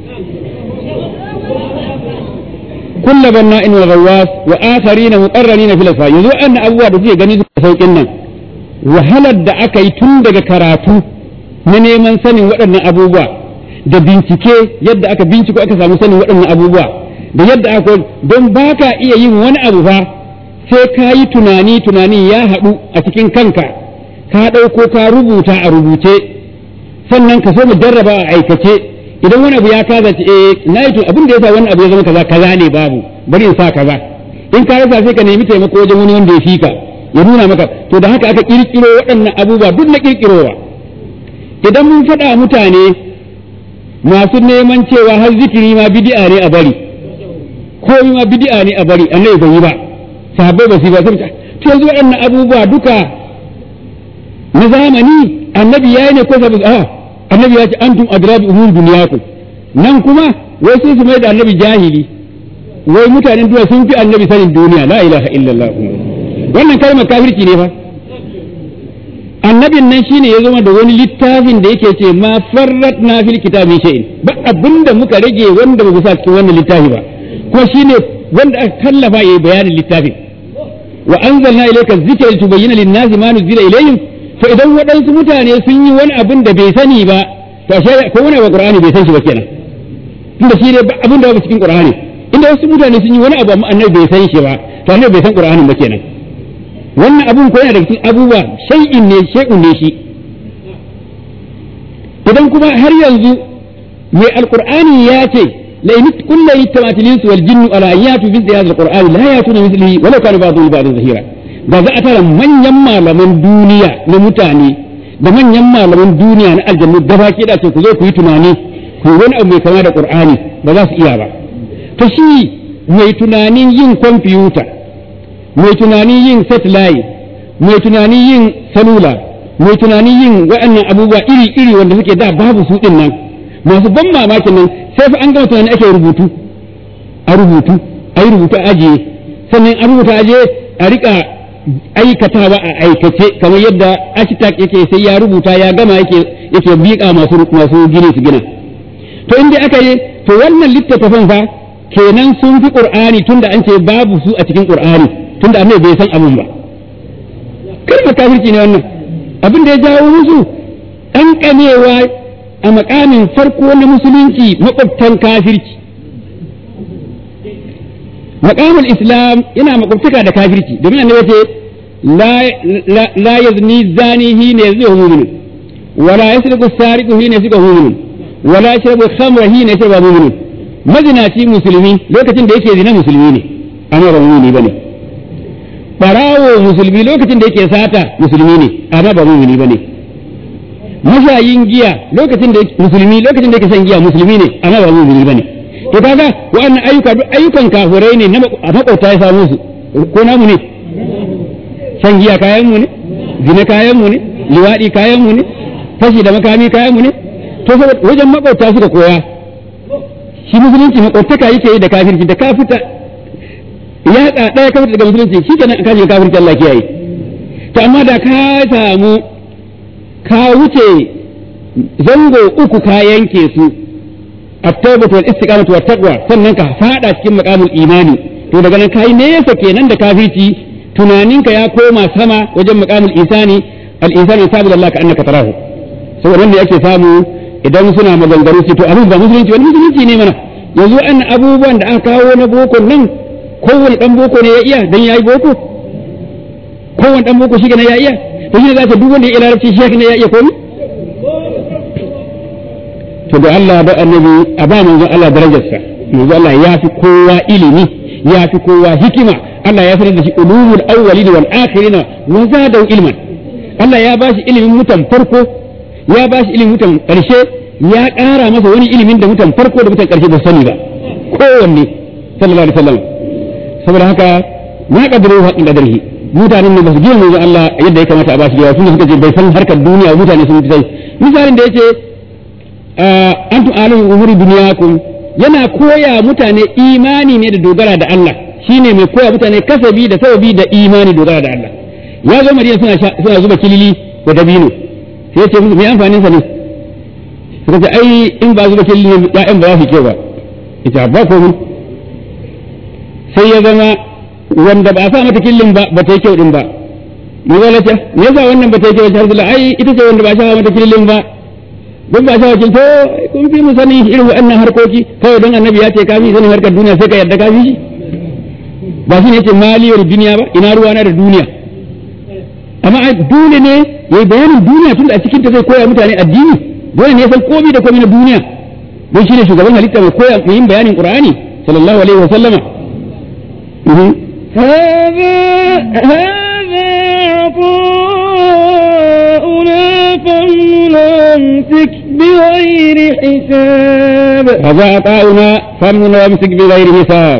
kullu banna in ghawwas wa akharina muqarranina fil asfa yanzu annan abubuwa da suke gani suka saukin nan wahalar da aka yi tun daga karatu na neman sanin waɗannan abubuwa da bincike yadda aka binciko aka samu sanin waɗannan abubuwa da yadda aka don ba ka iya yin wani abu ba sai ka yi tunani tunani ya haɗu a cikin kanka ka ɗauko ka rubuta a rubuce sannan ka so mu jarraba a aikace idan wani abu ya kaza ce eh na yi abin da ya sa wani abu ya zama kaza kaza ne babu bari in sa kaza in ka rasa sai ka nemi taimako wajen wani wanda ya fi ka ya nuna maka to da haka aka kirkiro waɗannan abubuwa duk na kirkirowa idan mun faɗa mutane masu neman cewa har zikiri ma bid'a ne a bari komai ma bid'a ne a bari annabi bai yi ba sahabbai ba su ba sai to yanzu waɗannan abubuwa duka na zamani annabi yayi ne ko sabu a annabi ya ce antum adrabi umur dunyakum nan kuma wai sai su mai da annabi jahili wai mutanen duniya sun fi annabi sanin duniya la ilaha illallah wannan kalmar kafirci ne fa annabin nan shine ya zama da wani littafin da yake ce ma farrat na fil kitabi shay'in ba abinda muka rage wanda ba mu sa cikin wannan littafi ba kuma shine wanda aka kallafa yayi bayanin littafin wa anzalna ilayka dhikra litubayyana lin-nasi ma nuzila ilayhim to idan waɗansu mutane sun yi wani abin da bai sani ba to ashe ko wani abu qur'ani bai san shi ba kenan tunda shi ne abin da ba cikin qur'ani inda wasu mutane sun yi wani abu amma annabi bai san shi ba to annabi bai san qur'anin ba kenan wannan abun ko yana da cikin abubuwa shay'in ne shay'un ne shi idan kuma har yanzu mai alqur'ani ya ce la in kullu yatamatil wal jinnu ala ayatu bi hadha alqur'ani la yatuna mithlihi walau kana ba'dhu ba'd zahira da za a tara manyan malaman duniya na mutane da manyan malaman duniya na aljannu gaba ke da ce ku zo ku yi tunani ku wani abu mai kama da qur'ani ba za su iya ba to shi mai tunanin yin kwamfuta mai tunanin yin satellite mai tunanin yin salula mai tunanin yin waɗannan abubuwa iri-iri wanda suke da babu su ɗin nan masu ban mamakin nan sai fa an gama tunani ake rubutu a rubutu a yi rubutu a ajiye sannan a rubuta ajiye a rika aikatawa a aikace kamar yadda architect yake sai ya rubuta ya gama yake yake biƙa masu masu gini su gina to inda aka yi to wannan littattafan fa kenan sun fi qur'ani tunda an ce babu su a cikin qur'ani tunda annabi bai san abun ba kalmar kafirci ne wannan abin da ya jawo musu ɗan kamewa a makamin farko na musulunci makwabtan kafirci makamul islam yana makwabtaka da kafirci domin annabi ce la yazni zani hina yazni mu'min wala yasriqu sariqu hina yasriqu mu'min wala yashrabu khamra hina yashrabu mu'min mazinaci musulmi lokacin da yake zina musulmi ne amma ba mu'mini bane barawo musulmi lokacin da yake sata musulmi ne amma ba mu'mini bane mashayin giya lokacin da musulmi lokacin da yake shan giya musulmi ne amma ba mu'mini bane to kaga wa'annan ayyuka duk ayyukan kafirai ne na makwabta ya samu su ko namu ne shan giya kayan mu ne zina kayan mu ne liwadi kayan mu ne fashi da makami kayan mu ne to wajen makwabta suka koya shi musulunci makwabtaka yake yi da kafirci da kafita ya ɗaya kafirci daga musulunci shi kenan ka je kafirci Allah kiyaye to amma da ka samu ka wuce zango uku ka yanke su at-tawbatu wal istiqamatu wat taqwa sannan ka fada cikin maqamul imani to daga nan kai nesa kenan da kafirci tunaninka ya koma sama wajen maqamul isani al-insanu sabu Allah ka annaka tarahu saboda wanda yake samu idan suna maganganu su to abin ba musulunci wani musulunci ne mana yanzu an abubuwan da aka kawo na boko nan kowane dan boko ne ya iya dan yayi boko kowane dan boko shi ne ya iya to shi ne za ta duk wanda ya iya larabci shi ne ya iya komai to da Allah da annabi a ba manzon Allah darajarsa manzon Allah ya fi kowa ilimi ya fi kowa hikima Allah ya sanar da shi ulumul awwalin wal akhirin wa zadahu ilman Allah ya ba shi ilimin mutan farko ya ba shi ilimin mutan karshe ya ƙara masa wani ilimin da mutan farko da mutan karshe ba sani ba kowanne sallallahu alaihi wasallam saboda haka ma qadaru haqqin qadarihi mutanen ne ba su gina manzon Allah yadda ya kamata a ba shi da sun suka ce bai san harkar duniya mutane sun fi sai misalin da yace antum alim umuri duniyakum yana koya mutane imani ne da dogara da Allah shine mai koya mutane kasabi da sababi da imani dogara da Allah ya zo Madina suna suna zuba kilili da dabino sai ya ce musu me amfanin sa ne suka ce ai in ba zuba kilili ya'yan ba za su kyau ba ita ba komai sai ya zama wanda ba a sa mata killin ba ba ta yi kyau din ba mu zala ce me yasa wannan ba ta yi kyau ta ai ita ce wanda ba a sa mata killin ba duk ba sa wakil to kun fi mu sani irin waɗannan harkoki kawai don annabi ya ce ka fi sanin harkar duniya sai ka yarda ka fi shi ba shi ne ce maliyar duniya ba ina ruwa na da duniya amma dole ne ya yi bayanin duniya tun da a cikin ta zai koya mutane addini dole ne ya san komai da komai na duniya don shi ne shugaban halitta mai koya mai yin bayanin qur'ani sallallahu alaihi wa sallama هذا هذا عطاؤنا فمن أمسك بغير حساب هذا عطاؤنا فمن وامسك بغير حساب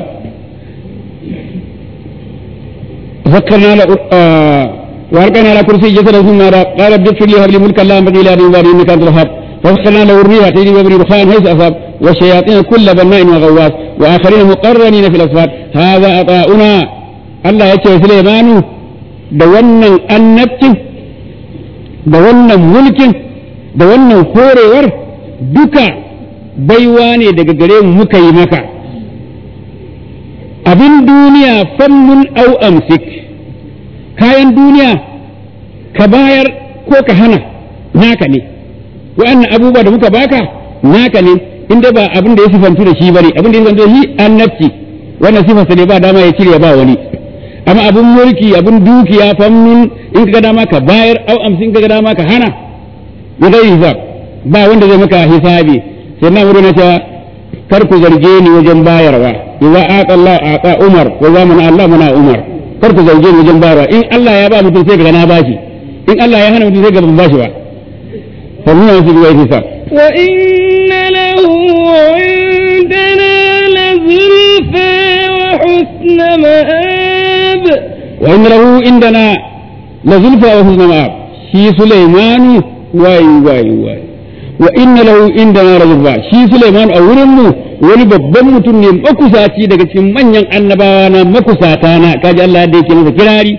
فكرنا له آه واركنا على كرسي جسد ثم قال رب اغفر لي هب لي ملكا لا ينبغي لأحد من بعدي انك انت الوهاب فسخرنا له الريح تجري بأمر رخاء حيث أصاب والشياطين كل بناء وغواص وآخرين مقرنين في الأصفاد هذا عطاؤنا الله يتشوى سليمان da wannan annabcin da wannan mulkin da wannan horewar duka baiwa ne daga gare mu muka yi maka abin duniya fannun au amsik kayan duniya ka bayar ko ka hana naka ne wa'annan abubuwa da muka baka naka ne inda ba abin da ya sifantu da shi bane abin da ya sifantu da shi annabci wannan sifarsa ne ba dama ya cire ba wani amma abin mulki abin dukiya fammin in ka ga dama ka bayar au amsin ka ga dama ka hana ya zai hisab ba wanda zai maka hisabi sai na wuri na cewa kar ku zarge ni wajen bayarwa idza aqa Allah aqa Umar wa zamana Allah mana Umar kar ku zarge ni wajen bayarwa in Allah ya ba mutum sai ga na bashi in Allah ya hana mutum sai ga ban bashi ba fa mun yi shi hisab wa inna lahu indana lazulfa wa husna ma'ab wa inna lahu indana lazulfa wa husna ma'ab shi Sulaimanu wai wai wai wa inna lahu indana lazulfa shi Sulaiman a wurin mu wani babban mutum ne makusaci daga cikin manyan annabawa na makusata na kaji Allah da yake masa kirari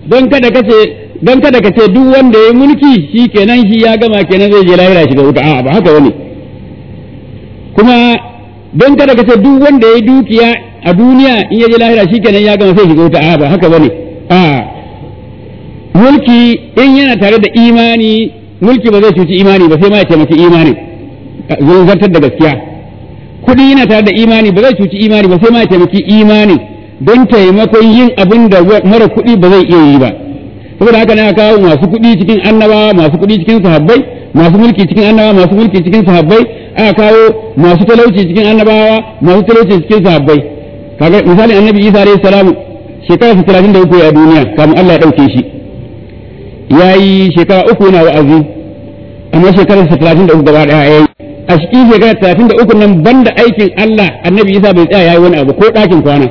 don kada kace don kada ka ce duk wanda ya mulki shi kenan shi ya gama kenan zai je lahira shiga wuta a'a ba haka wani kuma don kada ka ce duk wanda ya dukiya a duniya in ya je lahira shi kenan ya gama sai shiga wuta a'a ba haka bane a'a mulki in yana tare da imani mulki ba zai cuci imani ba sai ma ya taimaki imani zai zartar da gaskiya kuɗi yana tare da imani ba zai cuci imani ba sai ma ya taimaki imani don taimakon yin abin da mara kuɗi ba zai iya yi ba saboda haka ne aka kawo masu kuɗi cikin annabawa masu kuɗi cikin sahabbai masu mulki cikin annabawa masu mulki cikin sahabbai aka kawo masu talauci cikin annabawa masu talauci cikin sahabbai kaga misali annabi Isa alayhi salam shekara 33 a duniya kamun Allah ya dauke shi yayi shekara uku yana wa'azi amma shekarar 33 gaba daya yayi a cikin shekara 33 nan banda aikin Allah annabi Isa bai tsaya yayi wani abu ko ɗakin kwana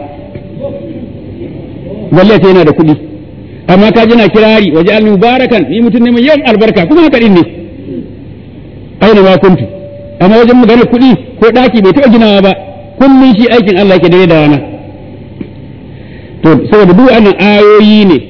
balle sai yana da kuɗi amma ka jina kirari waje al mubarakan ni mutum ne mai yawan albarka kuma haka din ne aina ma kuntu amma wajen magana kuɗi ko ɗaki bai taɓa ginawa ba kullum shi aikin Allah ke dare da rana to saboda duk wannan ayoyi ne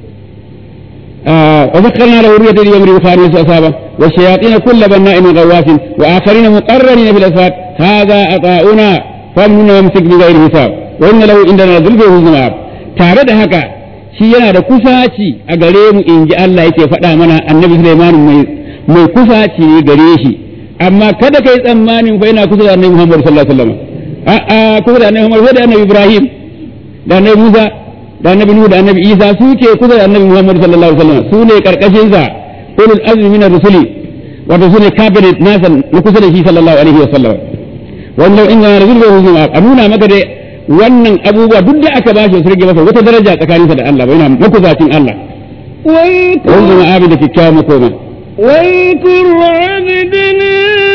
wa zakkarna lahu riyata li yamri khamis asaba wa shayatin kull banna'in ghawasin wa akharin muqarranin fil asfat hadha ata'una famnun yamsik bi ghairi hisab wa inna lahu indana zulfa huzma tare da haka shi yana da kusaci a gare mu in ji Allah yake faɗa mana annabi Sulaiman mai mai kusaci ne gare shi amma kada kai tsammanin fa yana kusa da annabi Muhammad sallallahu alaihi wasallam a'a kusa da annabi Muhammad da annabi Ibrahim da annabi Musa da annabi Nuhu da annabi Isa su ke kusa da annabi Muhammad sallallahu alaihi wasallam su ne karkashin sa ulul azmi min ar-rusuli wato su ne cabinet nasa na kusa da shi sallallahu alaihi wasallam wannan in yana rasul a nuna maka da wannan abubuwa duk da aka bashi su rage masa wata daraja tsakaninsa da Allah ba yana makuzacin Allah wanda ma abin da kyakkyawan makoma واذكر عبدنا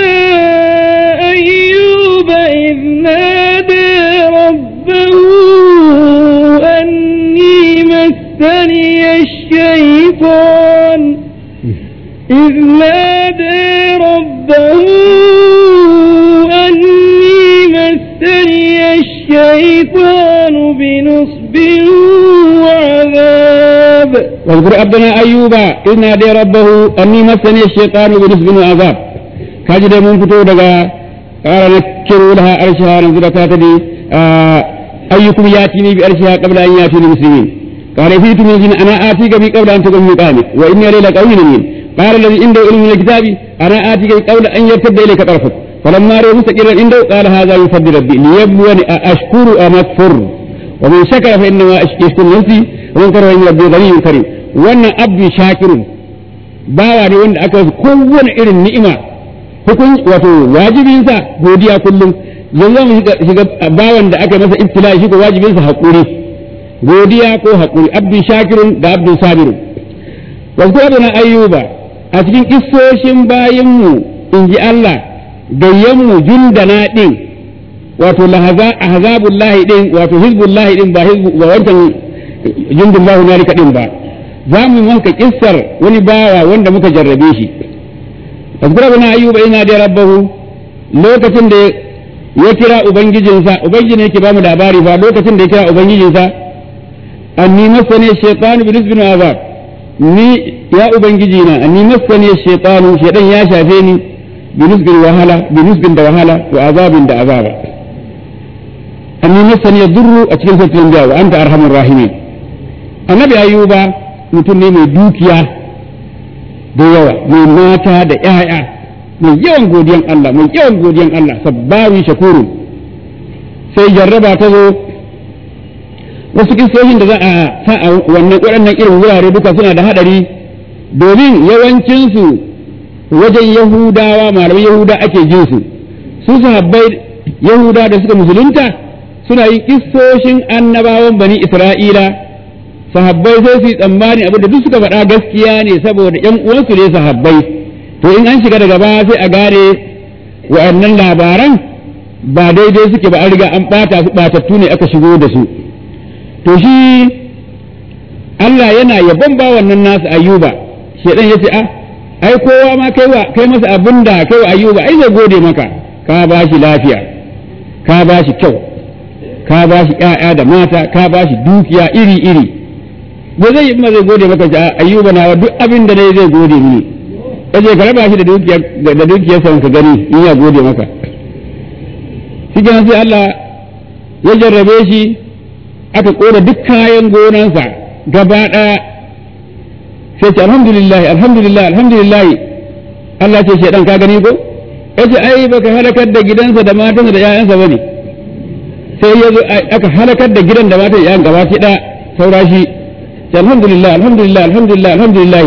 أيوب إذ نادى ربه أني مسني الشيطان إذ نادى ربه أني مسني الشيطان بنصب وعذاب واذكر عبدنا أيوب إذ نادى ربه أني مسني الشيطان بنصب وعذاب كاجد من فتو دغا قال نكروا لها أرشها نزل تاتدي أيكم ياتيني بأرشها قبل أن ياتيني مسلمين قال فيت من جن أنا آتيك بي قبل أن تقوم مقامي وإني علي لقوي من قال الذي عنده علم من الكتاب أنا آتيك بي قبل أن يرتد إليك طرفك فلما رأى مستقرا عنده قال هذا يفضل ربي ليبلوني أشكر أم أكفر ومن شكر فإنما يشكر نفسي ومن كره فإن ربي غني كريم وأن عبدي شاكر bawa ne wanda aka wasu kowane irin ni'ima hukun wato wajibinsa godiya kullum yanzu mu shiga bawan da aka masa ibtila shi ko wajibinsa haƙuri godiya ko haƙuri abdu shakirun da abdu sabirun wasu adana ayyuba a cikin kissoshin bayinmu in ji Allah gayyanmu jundana ɗin wato lahaza ahzabullahi ɗin wato hizbullahi ɗin ba hizbu ba wancan jundullahu nalika ɗin ba za mu maka kissar wani bawa wanda muka jarrabe shi azkura bana ayyuba ina da rabbahu lokacin da ya kira ubangijinsa ubangiji ne yake ba mu labari ba lokacin da ya kira ubangijinsa anni masani shaytanu bi nisbin azab ni ya ubangiji na anni masani shaytanu shaytan ya shafe ni bi nisbin wahala bi nisbin da wahala wa azabin da azaba anni masani yadurru a cikin sautin biya wa anta arhamur rahimin annabi ayyuba mutum ne mai dukiya da yawa mai mata da ‘ya'ya mai yawan godiyan Allah mai yawan godiyan Allah sabbawi shakuru sai jarraba ta zo wasu kistoshin da za a sa a wannan waɗannan irin wurare duka suna da haɗari domin yawancinsu wajen yahudawa malaman yahuda ake jin su su sahabbai yahuda da suka musulunta suna yin kistoshin annabawan bani isra'ila sahabbai sai su yi tsammani abin da duk suka faɗa gaskiya ne saboda ƴan uwansu ne sahabbai to in an shiga daga baya sai a gane wa'annan labaran ba daidai suke ba an riga an ɓata su ɓatattu ne aka shigo da su to shi Allah yana yabon ba wannan nasu ayyuba shedan yace a ai kowa ma kai wa kai masa abin da kai wa ayyuba ai zai gode maka ka ba shi lafiya ka ba shi kyau ka ba shi ƴaƴa da mata ka ba shi dukiya iri iri ba zai yi ma zai gode maka ce ayyuba na duk abin da nayi zai gode mini kaje ka raba shi da dukiyar da dukiyarsa ka gani in ya gode maka shi sai Allah ya jarrabe shi aka kora duk kayan gonansa gaba ɗaya sai ce alhamdulillah alhamdulillah alhamdulillah Allah ce shedan ka gani ko yace ai baka halakar da gidansa da matansa da ƴaƴansa bane sai ya zo aka halakar da gidan da matan ƴaƴan gaba ki da saura shi ce alhamdulillah alhamdulillah alhamdulillah alhamdulillah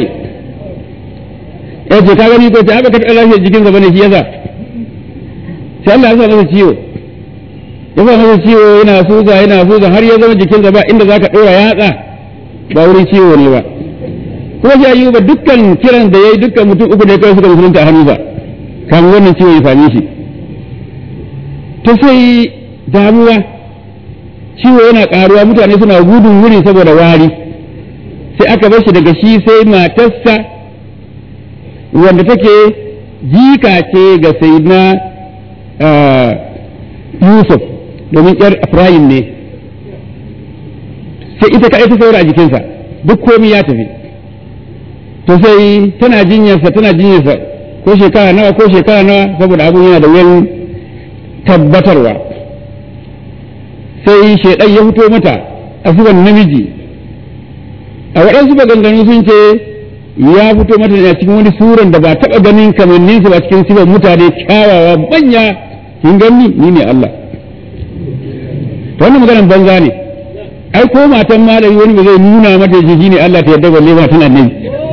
yace ka gani ko ta baka taɓa lafiyar jikinsa bane shi yasa sai Allah ya sa masa ciwo ya sa masa ciwo yana suza yana suza har ya zama jikinsa ba inda zaka ɗora yatsa ba wurin ciwo ne ba kuma shi ayyuba dukkan kiran da yayi dukkan mutum uku ne kawai suka musulunta a hannu ba kamar wannan ciwo ya same shi to sai damuwa ciwo yana karuwa mutane suna gudun wuri saboda wari sai aka bar shi daga shi sai matarsa wanda take jika ce ga sayyidina Yusuf domin yar Ibrahim ne sai ita ka ta saura a jikinsa duk komai ya tafi to sai tana jinyarsa tana jinyarsa ko shekara nawa ko shekara nawa saboda abun yana da wuyan tabbatarwa sai shaidan ya fito mata a suban namiji a waɗansu maganganu sun ce ya fito mata ne a cikin wani suran da ba taɓa ganin kamanninsu ba cikin sifan mutane kyawawa manya kin gani ni ne Allah to wannan maganar banza ne ai ko matan malami wani ba zai nuna mata jiki ne Allah ta yarda balle ma tana nan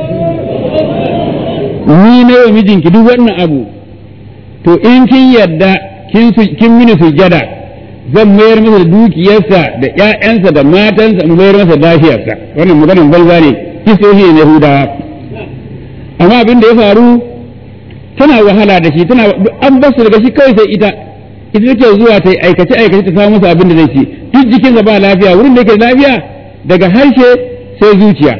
ni ne wa mijinki duk wannan abu to in kin yarda kin kin mini sujjada zan mayar masa da dukiyarsa da ƴaƴansa da matansa mu mayar masa lafiyarsa wannan maganar banza ne kisohi ne Yahudawa amma abin da ya faru tana wahala da shi tana an basu daga shi kawai sai ita ita take zuwa ta aikace aikace ta samu masa abin da zai ci duk jikinsa ba lafiya wurin da yake lafiya daga harshe sai zuciya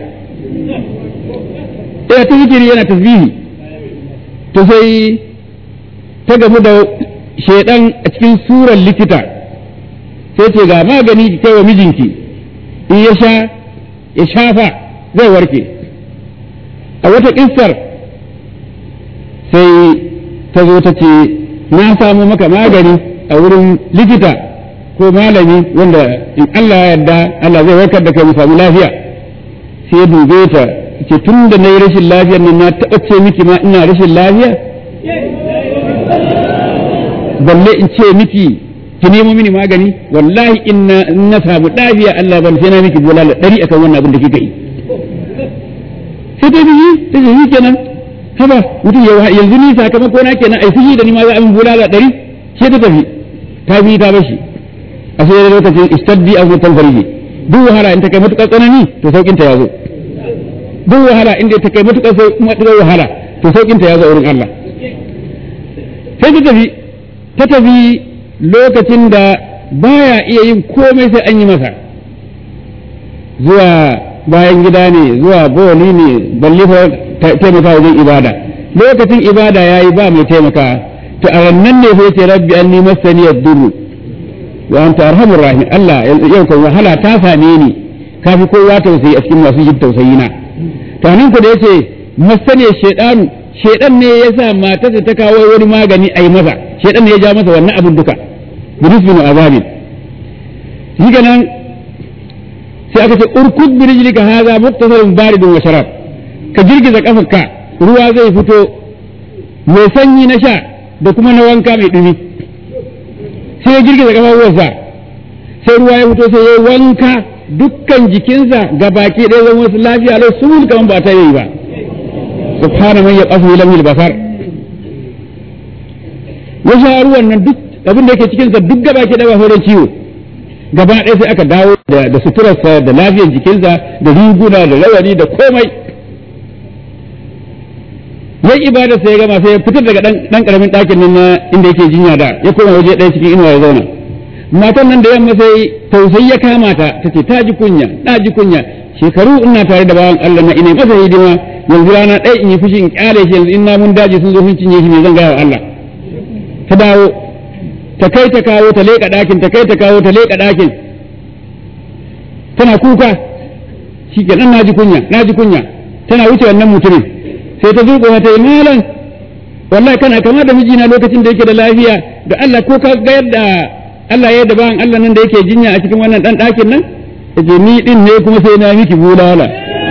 ɗaya ta zikiri yana tasbihi to sai ta gamu da shaidan a cikin surar likita sai ce ga magani ki kai wa mijinki in ya sha ya shafa zai warke a wata kissar sai ta zo ta ce na samu maka magani a wurin likita ko malami wanda in Allah ya yarda Allah zai warkar da kai mu samu lafiya sai ya dube ta ce tun da na yi rashin lafiyar nan na taɓa ce miki ma ina rashin lafiya balle in ce miki ki nemo mini magani wallahi in na samu lafiya Allah ban sai na miki bulala ɗari akan wannan abin da kika yi sai ta yi ta yi kenan haba mutum ya yanzu ni sakamako na kenan ai fushi da ni ma za a min bulala ɗari sai ta tafi ta bi ta bashi a sai lokacin istaddi a mutan farji duk wahala in ta kai matuƙar tsanani to saukin ta ya zo duk wahala inda ta kai matuƙar matuƙar wahala to saukin ta ya zo wurin Allah sai ta tafi ta tafi lokacin da baya iya yin komai sai an yi masa zuwa bayan gida ne zuwa boli ne balle fa taimaka wajen ibada lokacin ibada yayi ba mai taimaka to a rannan ne sai ce rabbi anni masani ad-durr wa anta arhamur rahim Allah yau kan wahala ta same ni kafi kowa tausayi a cikin masu jin tausayi na to nan ku da yace masani shaytanu shaydan ne yasa matarsa ta kawo wani magani ai masa shaydan ne ya ja masa wannan abin duka binisbin azabin shi nan sai aka ce urkud bi rijlika hadha muktasalun baridun wa sharab ka girgiza kafarka ruwa zai fito mai sanyi na sha da kuma na wanka mai dumi sai ya girgiza kafafuwarsa sai ruwa ya fito sai ya wanka dukkan jikinsa ga baki ɗaya zama wasu lafiya lau sun kaman ba ta yi ba subhana man yaqafu lam basar ya sha ruwan nan duk abin da yake cikinsa duk gaba ke ɗaya ba ciwo gaba ɗaya sai aka dawo da suturarsa da lafiyar jikinsa da riguna da rawani da komai yayi ibada sai ya gama sai ya fitar daga dan karamin ɗakin nan na inda yake jinya da ya koma waje ɗaya cikin inuwa ya zauna matan nan da yamma sai tausayi ya kama ta tace ta ji kunya ta ji kunya shekaru ina tare da bawan Allah na ina masa hidima yanzu rana ɗaya in yi fushi in kyale shi yanzu in namun daji sun zo sun cinye shi me zan gaya wa Allah ta dawo ta kai ta kawo ta leƙa ɗakin ta kai ta kawo ta leƙa ɗakin tana kuka shi kenan na ji kunya na ji kunya tana wuce wannan mutumin sai ta zuƙo ta yi malam wallahi kana kama da mijina lokacin da yake da lafiya da Allah ko ka ga yadda Allah ya yadda bayan Allah nan da yake jinya a cikin wannan dan ɗakin nan yace ni din ne kuma sai na miki bulala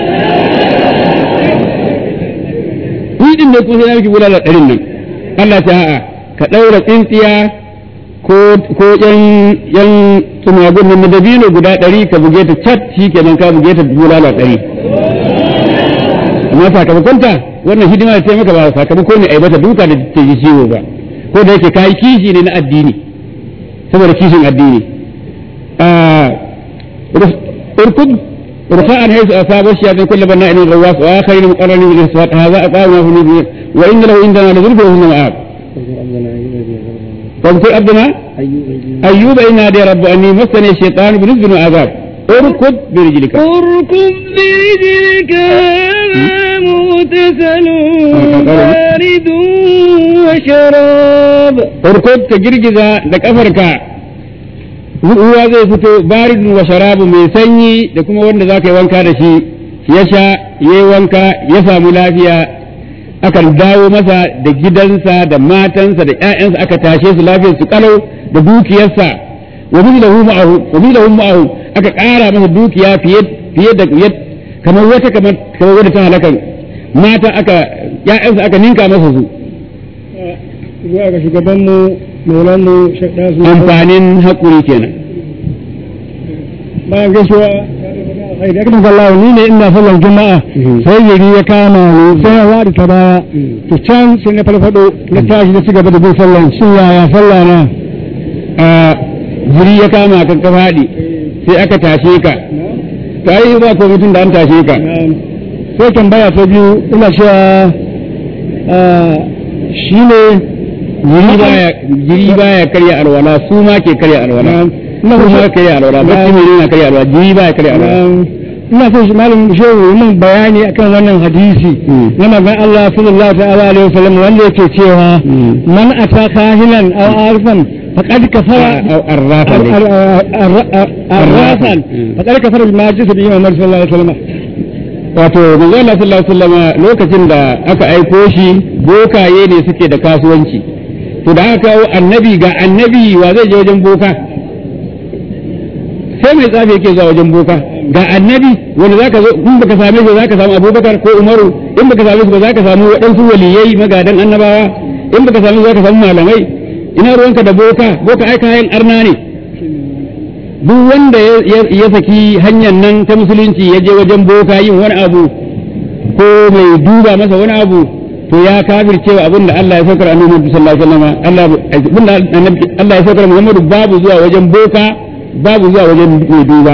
ni din ne kuma sai na miki bulala ɗarin nan Allah ta a'a ka ɗaura tsintsiya ko ko yan yan tsumagun nan na dabino guda ɗari ka buge ta cat shi kenan ka buge ta bulala ɗari amma sakamakonta wannan hidima da ta maka ba sakamako ne aibata duka da ta ji ciwo ba ko da yake kai kishi ne na addini saboda kishin addini urkud رفاعا حيث أصاب الشياطين كل بناء غواص وآخرين مقرنين من الإصفات هذا أقامنا في نبي وإن له عندنا لزلفى وهم مآب واذكر عبدنا أيوب إن نادي رب أني مسني الشيطان بنزل وعذاب اركض برجلك اركض برجلك هذا مغتسل بارد وشراب اركض كجرجزا دك أفركا ruwa zai fito baridun wa sharabu mai sanyi da kuma wanda za ka yi wanka da shi ya sha ya yi wanka ya samu lafiya akan dawo masa da gidansa da matansa da ‘ya'yansa aka tashe su lafiyar su kalau da dukiyarsa wa mithlahu ma'ahu wa mithlahu ma'ahu aka ƙara masa dukiya fiye fiye da kamar wata kamar kamar wadda ta halaka mata aka ‘ya'yansa aka ninka masa su zuwa ga shugabanmu maulanmu shaɗa su amfanin haƙuri kenan bayan gaisuwa ai da kuma Allah ni ne ina sallar juma'a sai yari ya kama ni sai ya wadi ta baya to can sai na farfado na tashi da cigaba da bin sallar shin yaya sallah na a jiri ya kama kan ka faɗi sai aka tashe ka ta yi ba ko mutum da an tashe ka sai tambaya ta biyu ina cewa shi ne jiri baya jiri baya karya alwala su ma ke karya alwala na su ma karya alwala ba shi ne na karya alwala jiri baya karya alwala ina son shi malam shehu yi min bayani akan wannan hadisi na manzon Allah sallallahu ta'ala alaihi wasallam wanda yake cewa man ata kahinan aw arfan faqad kafara arrafa ne arrafan faqad kafara bima jisa bi Muhammad sallallahu alaihi wasallam wato manzo Allah sallallahu alaihi wasallam lokacin da aka aiko shi bokaye ne suke da kasuwanci to da aka kawo annabi ga annabi wa zai je wajen boka sai mai tsafi yake zuwa wajen boka ga annabi wanda zaka zo in baka same shi zaka samu Abubakar ko Umaru in baka same shi ba zaka samu waɗansu waliyai magadan annabawa in baka same shi zaka samu malamai ina ruwanka da boka boka ai kayan arna ne duk wanda ya saki hanyar nan ta musulunci ya je wajen boka yin wani abu ko mai duba masa wani abu to ya kafircewa abin da Allah ya saukar annabi sallallahu alaihi wasallam Allah abin da Allah ya saukar Muhammadu babu zuwa wajen boka babu zuwa wajen mai duba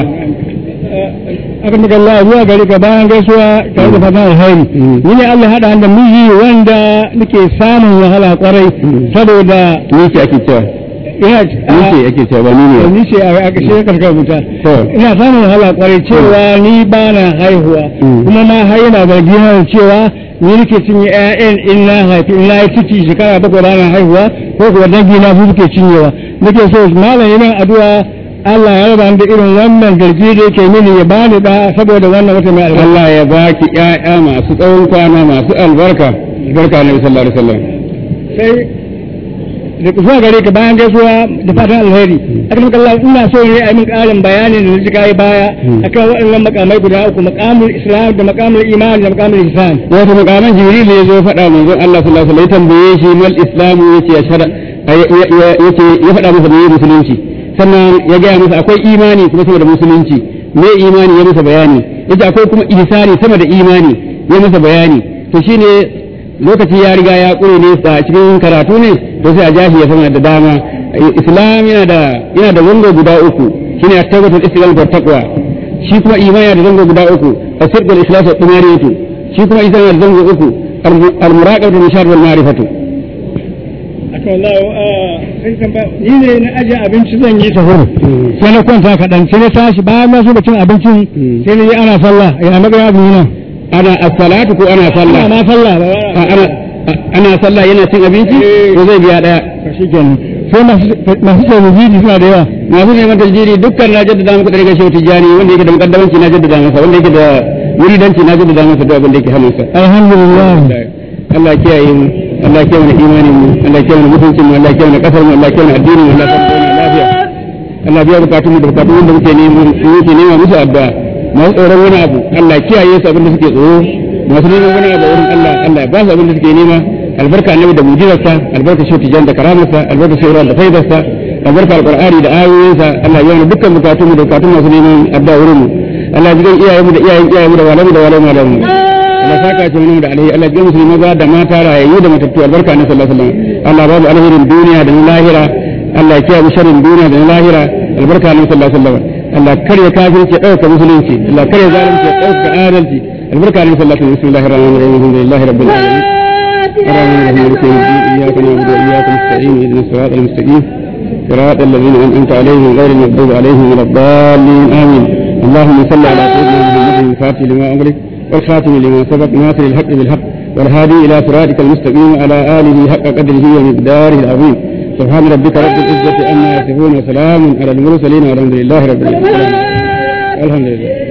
akan daga Allah zuwa gari ka bayan gaisuwa tare da fatan alheri ni ne Allah hada da miji wanda nake samun wahala kwarai saboda ni ce ake cewa ina ni ce ake cewa ba ni ne ni ce a ƙarshe karkar wuta to ina samun wahala kwarai cewa ni ba na haihuwa kuma ma har yana da gina cewa ni nake cinye ƴaƴan in na haifi in na yi ciki shekara bakwai ba na haihuwa ko kuwa dangi na su suke cinyewa nake so malam yana addu'a Allah ya raba da irin wannan garji da yake mini ya bani da saboda wannan wata mai albarka Allah ya baki ƴaƴa masu tsawon kwana masu albarka barka Annabi sallallahu alaihi wasallam sai da zuwa gare ka bayan gaisuwa da fatan alheri akan maka Allah ina so ne a yi min ƙarin bayani da nake kai baya akan waɗannan makamai guda uku makamul islam da makamul iman da makamul ihsan wato makaman jibril ya zo faɗa manzon Allah sallallahu alaihi wasallam ya tambaye shi mal islamu yace ya shara yace ya faɗa masa da musulunci sannan ya gaya masa akwai imani kuma sama da musulunci me imani ya masa bayani yace akwai kuma ihsani sama da imani ya masa bayani to shine lokaci ya riga ya ƙure ne a cikin karatu ne to sai a jahi ya sama da dama islam yana da yana da zango guda uku shine at-tawbatul istiqlal wa taqwa shi kuma imani yana da zango guda uku as-sidq wal ikhlas wa tumariyatu shi kuma isan yana da zango uku al-muraqabatu wal nishad wal ma'rifatu akan Allah sai tambaya ni ne na aje abinci zan yi sahur sai na kwanta kaɗan sai na tashi bayan na so da cin abincin sai na yi ana sallah ya magana abu nan ana as-salatu ko ana sallah ana sallah ba ana ana sallah yana cin abinci ko zai biya daya shi kenan sai masu tauhidi suna da yawa masu neman tajiri dukkan na jaddada muku da riga shehu tijjani wanda yake da mukaddamanci na jaddada masa wanda yake da wuridanci na jaddada masa duk abin da yake hannunsa alhamdulillah Allah ya kiyaye mu Allah ya kiyaye mu imanin mu Allah ya kiyaye mu mutuncin mu Allah ya kiyaye mu kasar mu Allah ya kiyaye mu addinin mu Allah ya kiyaye mu lafiya Allah biya bukatun mu da bukatun wanda muke nema muke nema musu addu'a masu tsoron wani abu Allah ya kiyaye su abin da suke tsoro masu neman wani abu wurin Allah Allah ya ba su abin da suke nema albarka annabi da mujizarsa albarka shi tijan da karamarsa albarka shi da faidarsa albarka alqur'ani da ayoyinsa Allah ya yi dukkan bukatun mu da bukatun masu neman addu'a wurin mu Allah ya ji iyayen mu da iyayen iyayen mu da walamu da walamu da mu Allah saka ce mu da alheri Allah ya musulmi maza da mata rayayyu da matattu albarka annabi sallallahu alaihi wasallam Allah babu alherin duniya da na lahira Allah ya kiyaye sharrin duniya da na lahira albarka annabi sallallahu alaihi wasallam Allah karya kafirci ya dauka musulunci Allah karya zalunci ya dauka adalci albarka annabi sallallahu alaihi wasallam bismillahir rahmanir rahim alhamdulillahi rabbil alamin الرحمن الرحيم مالك يوم الدين اياك نعبد واياك نستعين اهدنا الصراط المستقيم صراط الذين انعمت عليهم غير المغضوب عليهم ولا الضالين امين اللهم صل على سيدنا محمد الفاتح لما امرك والخاتم لما سبق ناصر الحق بالحق والهادي الى صراطك المستقيم على اله حق قدره ومقداره العظيم سبحان ربك رب العزه عما يصفون وسلام على المرسلين والحمد لله رب العالمين الحمد لله